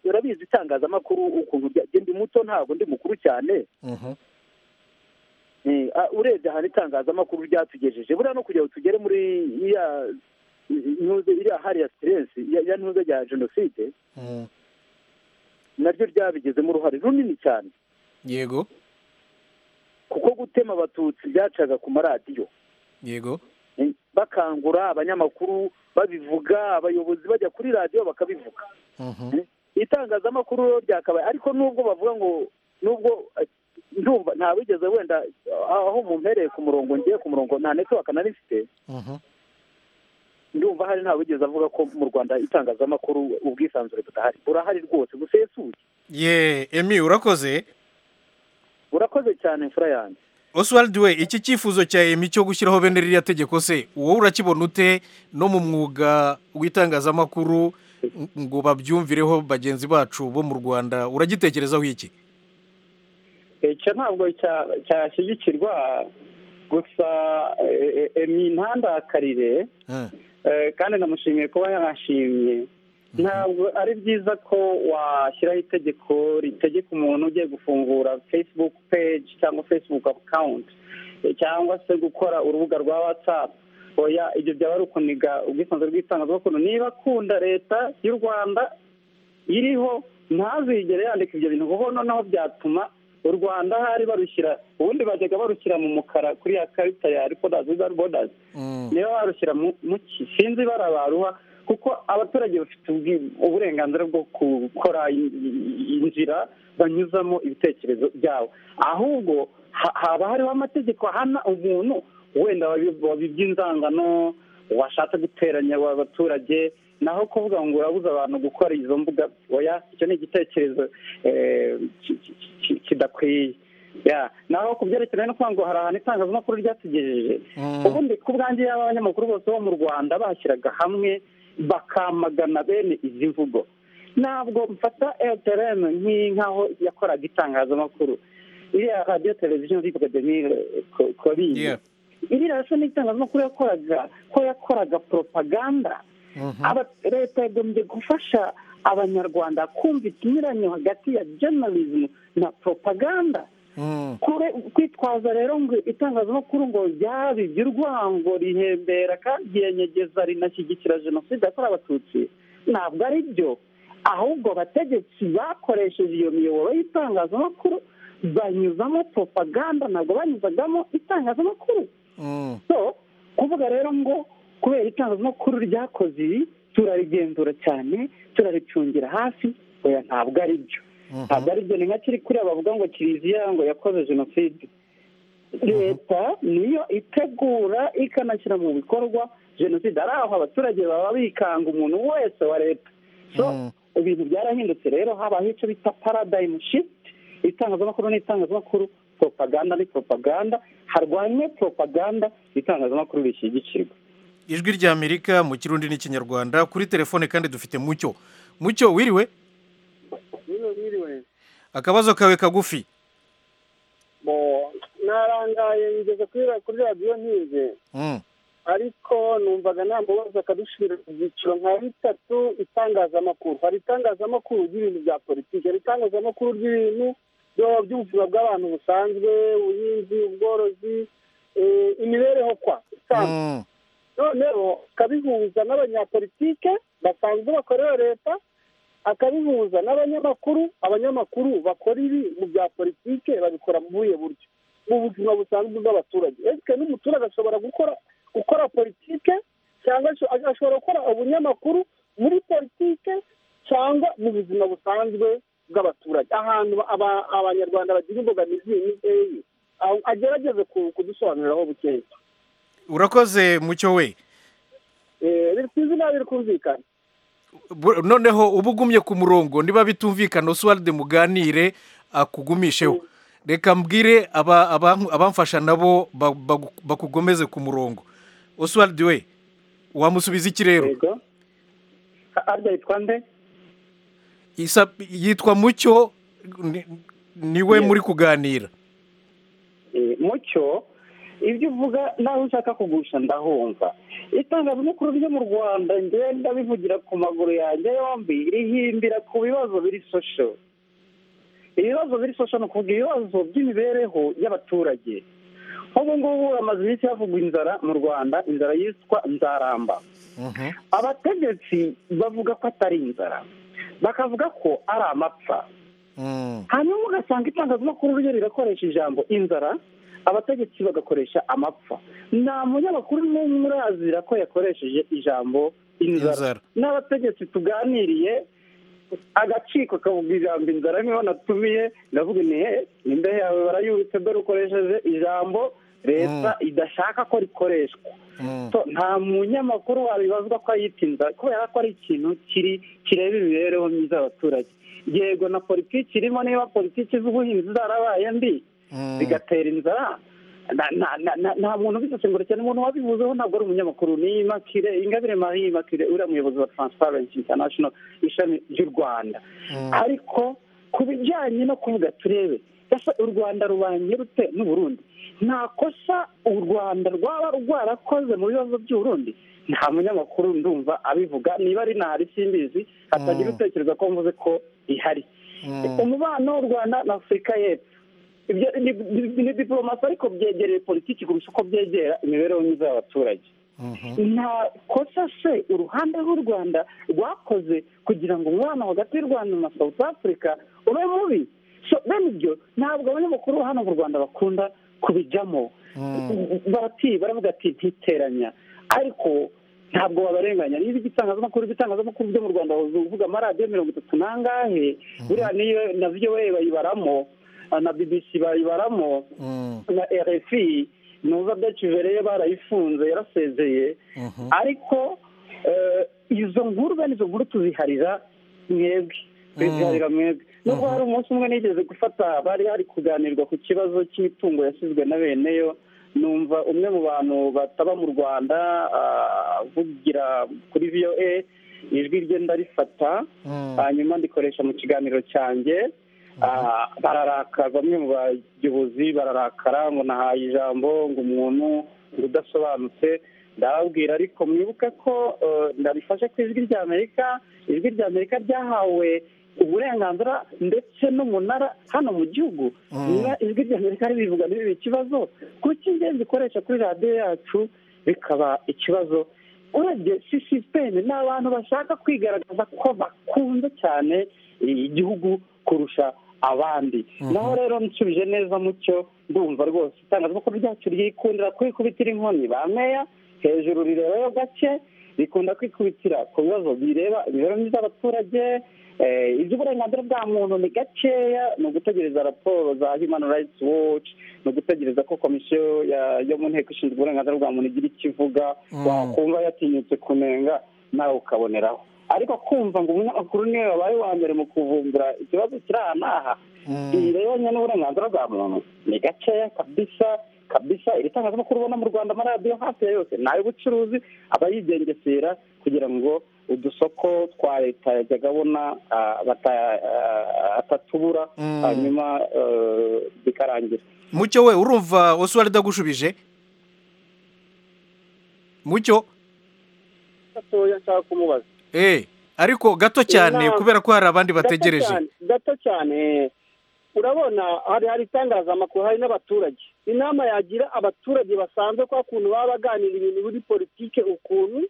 urabizi itangazamakuru ukuntu ndi muto ntabwo ndi mukuru cyane urebye ahantu itangazamakuru ryatugejeje buriya no kugira ngo tugere muri ya ntuze iriya hariya siteresi ya ntuze ya jenoside naryo ryabigezemo uruhare runini cyane yego kuko gutema abatutsi byacaga ku maradiyo yego bakangura abanyamakuru babivuga abayobozi bajya kuri radiyo bakabivuga itangazamakuru ryakabaye ariko nubwo bavuga ngo nubwo ndumva nta wigeze wenda aho mumpereye ku murongo ngiye ku murongo nta netiwaka na rifite ndumva hari nta wigeze avuga ko mu rwanda itangazamakuru ubwisanzure budahari burahari rwose busesuye ye emi urakoze urakoze cyane mfura yanjye oswald we iki cyifuzo cya emi cyo gushyiraho bene ririya tegeko se wowe urakibona ute no mu mwuga w'itangazamakuru ngo babyumvireho bagenzi bacu bo mu rwanda uragitekerezaho iki icyo ntabwo cyashyigikirwa gusa emi ntandakarire kandi namushimiye kuba yarashimye ntabwo ari byiza ko washyiraho itegeko ritegeka umuntu ugiye gufungura facebook page cyangwa facebook account cyangwa se gukora urubuga rwa whatsapp oya ibyo byaba ari ukuniga ubwisanzure bw'itangazamakuru niba akunda leta y'u rwanda iriho ntazigere yandika ibyo bintu kuko noneho byatuma u rwanda hari barushyira ubundi bajyaga barushyira mu mukara kuri ya karita ya repodazi wizari bodazi niba barushyira mu ki sinzi ibara baruha kuko abaturage bafite uburenganzira bwo gukora inzira banyuzamo ibitekerezo byabo ahubwo haba hariho amategeko ahana umuntu wenda wabibye inzangano washatse guteranya abaturage naho kuvuga ngo urabuza abantu gukora izo mbuga oya icyo ni igitekerezo kidakwiye naho ku byerekeranye no kuvuga ngo hari ahantu itangazamakuru ryatugejeje ubundi ku bwanjye yaba abanyamakuru bose bo mu rwanda bashyiraga hamwe bakamagana bene izi mvugo ntabwo mfata eyoteremu nk'aho yakoraga itangazamakuru iriya radiyo televiziyo nzivuga demire koriye iriya radiyo n'itangazamakuru yakoraga ko yakoraga poropaganda leta yagombye gufasha abanyarwanda kumva ikinyuranyo hagati ya jenerizimu na poropaganda kwitwaza rero ngo itangazamakuru ngo ryabibye urwango rihembera kandi riyenyegeza rinashyigikira jenoside yakorewe abatutsi ntabwo ari byo ahubwo abategetsi bakoresheje iyo miyoboro y'itangazamakuru banyuzamo propaganda ntabwo banyuzagamo itangazamakuru so kuvuga rero ngo kubera itangazamakuru ryakoze ibi turarigenzura cyane turaricungira hafi oya ntabwo ari byo ntabwo ari byo ni nka kiri kuriya bavuga ngo kiliziya ngo yakoze jenoside leta niyo itegura ikanashyira mu bikorwa jenoside ari aho abaturage baba bikanga umuntu wese wa leta so ibintu byarahindutse rero habaho icyo bita paradayimu shifiti itangazamakuru n'itangazamakuru poropaganda ni poropaganda harwanywe poropaganda itangazamakuru rishyigikirwa ijwi rya amerika mu kirundi n'ikinyarwanda kuri telefone kandi dufite mucyo mucyo wiriwe akabazo kawe kagufi narangaye ngeze kuri radiyo nkize ariko numvaga nta mubazo akadushyira mu byiciro nka bitatu itangazamakuru hari itangazamakuru ry'ibintu bya politiki hari itangazamakuru ry'ibintu by'ubuzima bw'abantu busanzwe ubuhinzi ubworozi imibereho kwa noneho akabihuza n'abanyapolitike basanzwe bakorera leta akabihuza n'abanyamakuru abanyamakuru bakora ibi mu bya politike babikora mu buhe buryo mu buzima busanzwe bw'abaturage ese n'umuturage ashobora gukora gukora politike cyangwa ashobora gukora ubunyamakuru muri politike cyangwa mu buzima busanzwe bw'abaturage ahantu abanyarwanda bagira imbogamizi ni eyi agerageze kudusobanuriraho bukeya urakoze mucyo we biri ku izina biri kumvikana noneho uba ugumye ku murongo niba bitumvikana oswald muganire akugumisheho reka mbwire abamfasha nabo bakugomeze ku murongo oswald we wamusubiza iki rero yitwa mucyo niwe muri kuganira mucyo ibyo uvuga nawe ushaka kugusha ndahumva itangazamakuru ryo mu rwanda ngenda bivugira ku maguru yanjye yombi rihimbira ku bibazo biri sosho ibibazo biri sosho ni ukuvuga ibibazo by'imibereho y'abaturage nk'ubu ngubu hamaze iminsi havugwa inzara mu rwanda inzara yitwa nzaramba abategetsi bavuga ko atari inzara bakavuga ko ari amapfa hanyuma ugasanga itangazamakuru ryo rirakoresha ijambo inzara abategetsi bagakoresha amapfa nta munyamakuru n'umwe urazira ko yakoresheje ijambo inzara n'abategetsi tuganiriye agaciko kavuga ijambo inzara niho natumiye ndavuga ni he imbehe yawe barayubitse dore ukoresheje ijambo leta idashaka ko rikoreshwa nta munyamakuru wabibazwa ko ayita inzara kubera ko ari ikintu kiri kireba imibereho myiza y'abaturage yego na politiki irimo niba politiki z'ubuhinzi zarabaye mbi bigatera inzara nta muntu ubisesengura cyane umuntu wabivuzeho ntabwo ari umunyamakuru ni imakire ingabire marie imakire uriya muyobozi wa transparency international ishami ry'u rwanda ariko ku bijyanye no kuvuga turebe u rwanda rubanye rute n'uburundi nta kosa u rwanda rwaba rwarakoze mu bibazo by'uburundi nta munyamakuru ndumva abivuga niba ari ntahari simbizi hatagira utekereza ko mvuze ko ihari umubano w'u rwanda na afurika y'epfo ni diporomasi ariko byegereye politiki kurusha uko byegera imibereho myiza y'abaturage nta kosa se uruhande rw'u rwanda rwakoze kugira ngo umubano hagati y'u rwanda na south africa ube mubi bene ibyo ntabwo abanyamakuru hano mu rwanda bakunda kubijyamo barati baravuga ati ntiteranya ariko ntabwo wabarenganya niba igitangazamakuru igitangazamakuru byo mu rwanda uvuga amaradiyo mirongo itatu n'angahe buriya niyo na vowe bayibaramo na bbc bayibaramo na rfi nuza bwacivere barayifunze yarasezeye ariko izo nkuru bene izo nkuru tuziharira mwebwe tuziharira mwebwe nubwo hari umunsi umwe nigeze gufata bari hari kuganirwa ku kibazo cy'imitungo yasizwe na beneyo numva umwe mu bantu bataba mu rwanda avugira kuri voa ijwi rye ndarifata hanyuma ndikoresha mu kiganiro cyanjye bararaka bamwe mu bayobozi bararakara ngo nahaye ijambo ngo umuntu ngo udasobanutse ndababwira ariko mwibuke ko ndarifashe ku ijwi rya amerika ijwi rya amerika ryahawe uburenganzira ndetse n'umunara hano mu gihugu niba ijwi rya amerika ribivuga ntibibe ikibazo kuko ingenzi ikoresha kuri radiyo yacu bikaba ikibazo urebye sisiteme ni abantu bashaka kwigaragaza ko bakunze cyane igihugu kurusha abandi naho rero nsubije neza mucyo ndumva rwose itangazamakuru ryacu ryikundira kwikubitira inkoni ba meya hejuru rirebayo gake rikunda kwikubitira ku bibazo bireba imibereho myiza y'abaturage iby'uburenganzira bwa muntu ni gakeya ni ugutegereza raporo za human rights watch ni ugutegereza ko komisiyo yo mu nteko ishinzwe uburenganzira bwa muntu igira icyo ivuga wakumva yatinyutse kunenga nawe ukaboneraho ariko kumva ngo umunyamakuru niwe wabaye uwa mbere mu kuvumbura ikibazo kiri aha n'aha birebanye n'uburenganzira bwa muntu ni gakeya kabisa kabisa iri tangazamakuru ubona mu rwanda amaradiyo hafi ya yose ni ay'ubucuruzi aba yigengesera kugira ngo udusoko twa leta yajyaga abona atatubura hanyuma bikarangira mucyo we urumva wese uwari udagushubije mucyo gatoya nshaka kumubaza eee ariko gato cyane kubera ko hari abandi bategereje gato cyane urabona hari hari itangazamakuru hari n'abaturage inama yagira abaturage basanzwe ko ukuntu baba baganira ibintu muri politike ukuntu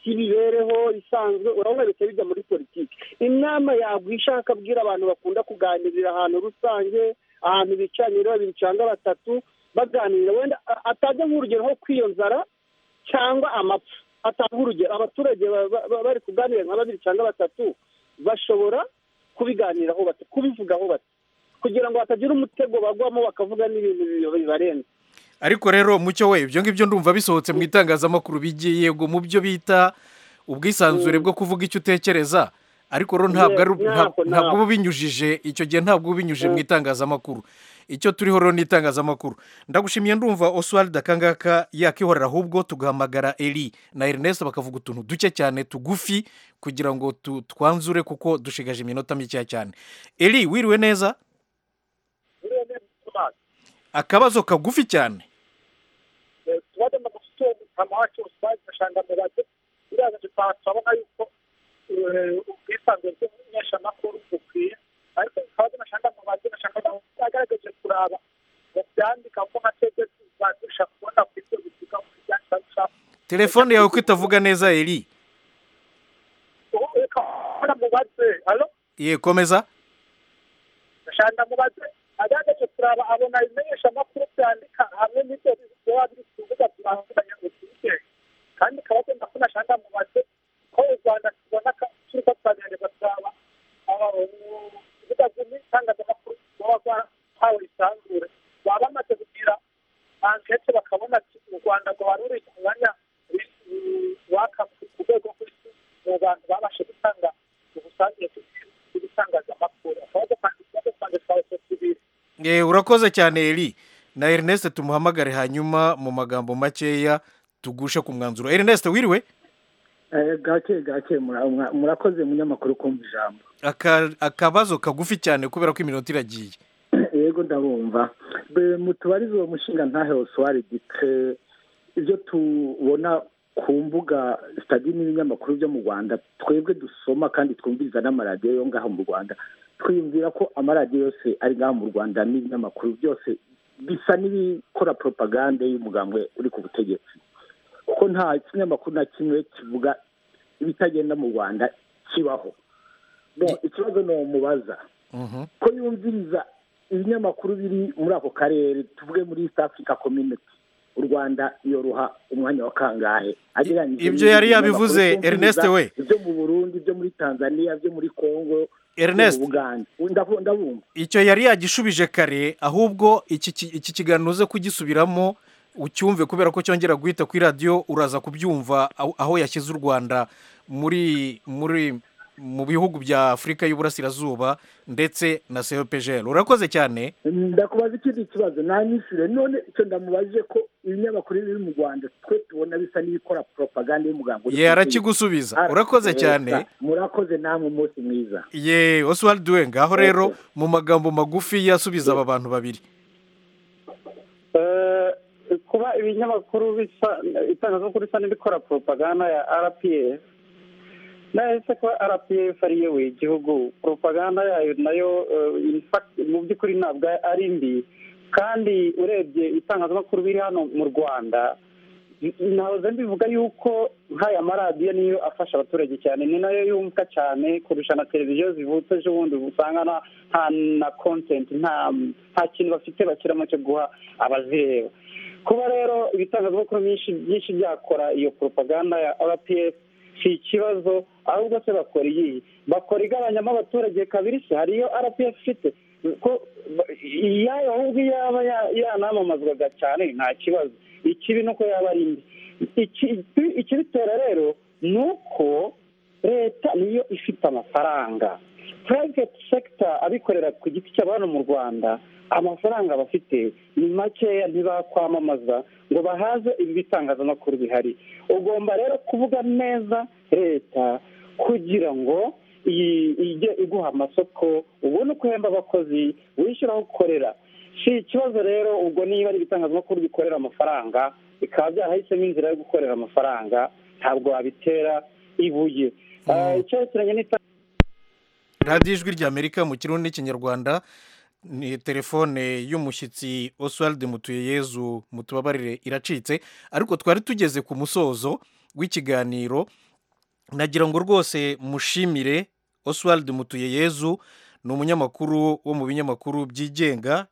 cy'imibereho isanzwe urabona bihita bijya muri politiki inama yagwisha akabwira abantu bakunda kuganirira ahantu rusange ahantu bicaranye babiri cyangwa batatu baganira wenda atajya nk'urugero nko kw'iyo nzara cyangwa amapfa atanga urugero abaturage bari kuganira nka babiri cyangwa batatu bashobora kubiganiraho bati kubivugaho bati kugira ngo hatagira umutego bagwamo bakavuga n'ibintu bibarenze ariko rero mucyo we ibyo ngibyo ndumva bisohotse mu itangazamakuru bigiye mu byo bita ubwisanzure bwo kuvuga icyo utekereza ariko rero ntabwo uba ubinyujije icyo gihe ntabwo uba ubinyujije mu itangazamakuru icyo turiho rero ni itangazamakuru ndagushimiye ndumva oswald akangaka yakihorera ahubwo tugahamagara eri na erinesi bakavuga utuntu duke cyane tugufi kugira ngo twanzure kuko dushigaje iminota mikeya cyane eri wiriwe neza akabazo kagufi cyane ubwisanzure bw'umunyeshamakuru bukwiye ariko bikaba binashaka mu mazi bashaka kugaragaje kuraba mu byandika ko amategeko telefone yawe ko itavuga neza eri ye komeza gashanda mubaze agandaje turaba abona ibimenyesha amakuru byandika hamwe n'ibyo biba biri ku rubuga turanguranye butike kandi ikaba agenda ko gashanda mubaze ko u rwanda tubona turiko turagerageza turaba ibibuga by'itangazamakuru baba barahawe isanzure baba bamaze kugira ankete bakabona ati u rwanda rwaba ruri ku mwanya waka ku rwego rw'isi mu bantu babashe gutanga ubusanzwe bw'ibitangazamakuru urakoze cyane eri na erineste tumuhamagare hanyuma mu magambo makeya tugushe ku mwanzuro erineste wiriwe gake gake murakoze munyamakuru kumva ijambo akabazo kagufi cyane kubera ko iminota iragiye yego ndabumva mutubarize uwo mushinga ntaheho suwari dite ibyo tubona ku mbuga sitade n'ibinyamakuru byo mu rwanda twebwe dusoma kandi twumviriza n'amaradiyo yo ngaho mu rwanda twiyumvira ko amaradiyo yose ari ngaho mu rwanda n'ibinyamakuru byose bisa n'ibikora poropagande y'umugambwe uri ku butegetsi kuko nta kinyamakuru na kimwe kivuga ibitagenda mu rwanda kibaho ikibazo ni umubaza ko yumviriza ibinyamakuru biri muri ako karere tuvuge muri east africa community u rwanda yoroha umwanya wa kangahe ibyo yari yabivuze erineste we ibyo mu burundi ibyo muri tanzania ibyo muri congo Ernest ndabumva icyo yari yagishubije kare ahubwo iki kiganiro uze kugisubiramo ucyumve kubera ko cyongera guhita kuri radiyo uraza kubyumva aho yashyize u rwanda muri muri mu bihugu bya afurika y'uburasirazuba ndetse na cpgr urakoze cyane ndakubaza ikindi kibazo nanyishyure none icyo ndamubajije ko ibinyamakuru biri mu rwanda twe tubona bisa n'ibikora poropaganda y'umugambi ye arakigusubiza urakoze cyane murakoze namwe umunsi mwiza ye oswald we ngaho rero mu magambo magufi yasubiza aba bantu babiri kuba ibinyamakuru bisa itangazamakuru bisa n'ibikora poropaganda ya rpa nahise ko rpa ari iyoboye igihugu poropaganda yayo nayo mu by'ukuri ntabwo ari mbi kandi urebye itangazamakuru biri hano mu rwanda ntahoze mbivuga yuko nk'aya maradiyo niyo afasha abaturage cyane ni nayo yumvwa cyane kurusha na televiziyo zivutse ejo bundi usanga nta na kontenti nta kintu bafite bashyiramo cyo guha abazireba kuba rero ibitangazamakuru byinshi byakora iyo poropaganda ya rpa si ikibazo ahubwo se bakora iyi bakora igabanyamo abaturage kabiri se hari iyo rpf ifite ko iyayo ahubwo iyo yaba yanamamazwaga cyane nta kibazo ikibi ni uko yaba ari mbi ikibitera rero ni uko leta niyo ifite amafaranga private sector abikorera ku giti cyabo hano mu rwanda amafaranga bafite ni makeya ntibakwamamaza ngo bahaze ibi bitangazamakuru bihari ugomba rero kuvuga neza leta kugira ngo ijye iguha amasoko ubone uko uhemba abakozi wishyura aho ukorera si ikibazo rero ubwo niba ari ibitangazamakuru bikorera amafaranga bikaba byarahisemo inzira yo gukorera amafaranga ntabwo wabitera ibuye icyerekeranye n'itangazamakuru radiyo ijwi rya amerika mu kirundi n'ikinyarwanda ni telefone y'umushyitsi oswald mutuyeyezu mutubabarire iracitse ariko twari tugeze ku musozo w'ikiganiro nagira ngo rwose mushimire oswald mutuyeyezu ni umunyamakuru wo mu binyamakuru byigenga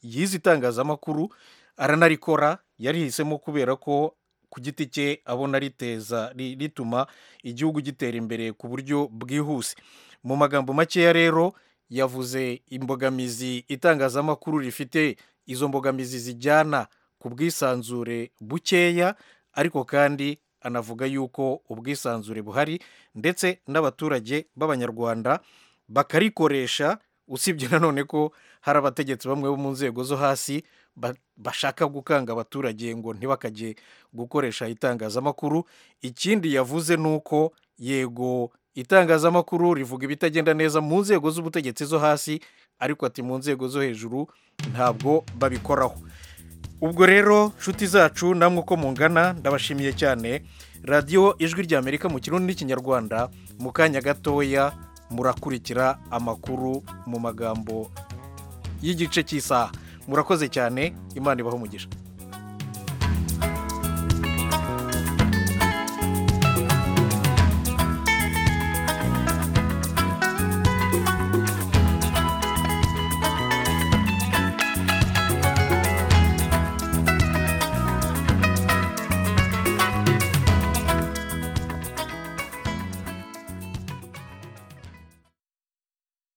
yize itangazamakuru aranarikora yarihisemo kubera ko ku giti cye abona riteza rituma igihugu gitera imbere ku buryo bwihuse mu magambo makeya rero yavuze imbogamizi itangazamakuru rifite izo mbogamizi zijyana ku bwisanzure bukeya ariko kandi anavuga yuko ubwisanzure buhari ndetse n'abaturage b'abanyarwanda bakarikoresha usibye nanone ko hari abategetsi bamwe bo mu nzego zo hasi bashaka gukanga abaturage ngo ntibakajye gukoresha itangazamakuru ikindi yavuze ni uko yego itangazamakuru rivuga ibitagenda neza mu nzego z'ubutegetsi zo hasi ariko ati mu nzego zo hejuru ntabwo babikoraho ubwo rero nshuti zacu namwe uko mungana ndabashimiye cyane radiyo ijwi rya amerika mu kirundi n'ikinyarwanda mu kanya gatoya murakurikira amakuru mu magambo y'igice cy'isaha murakoze cyane imana ibaho umugisha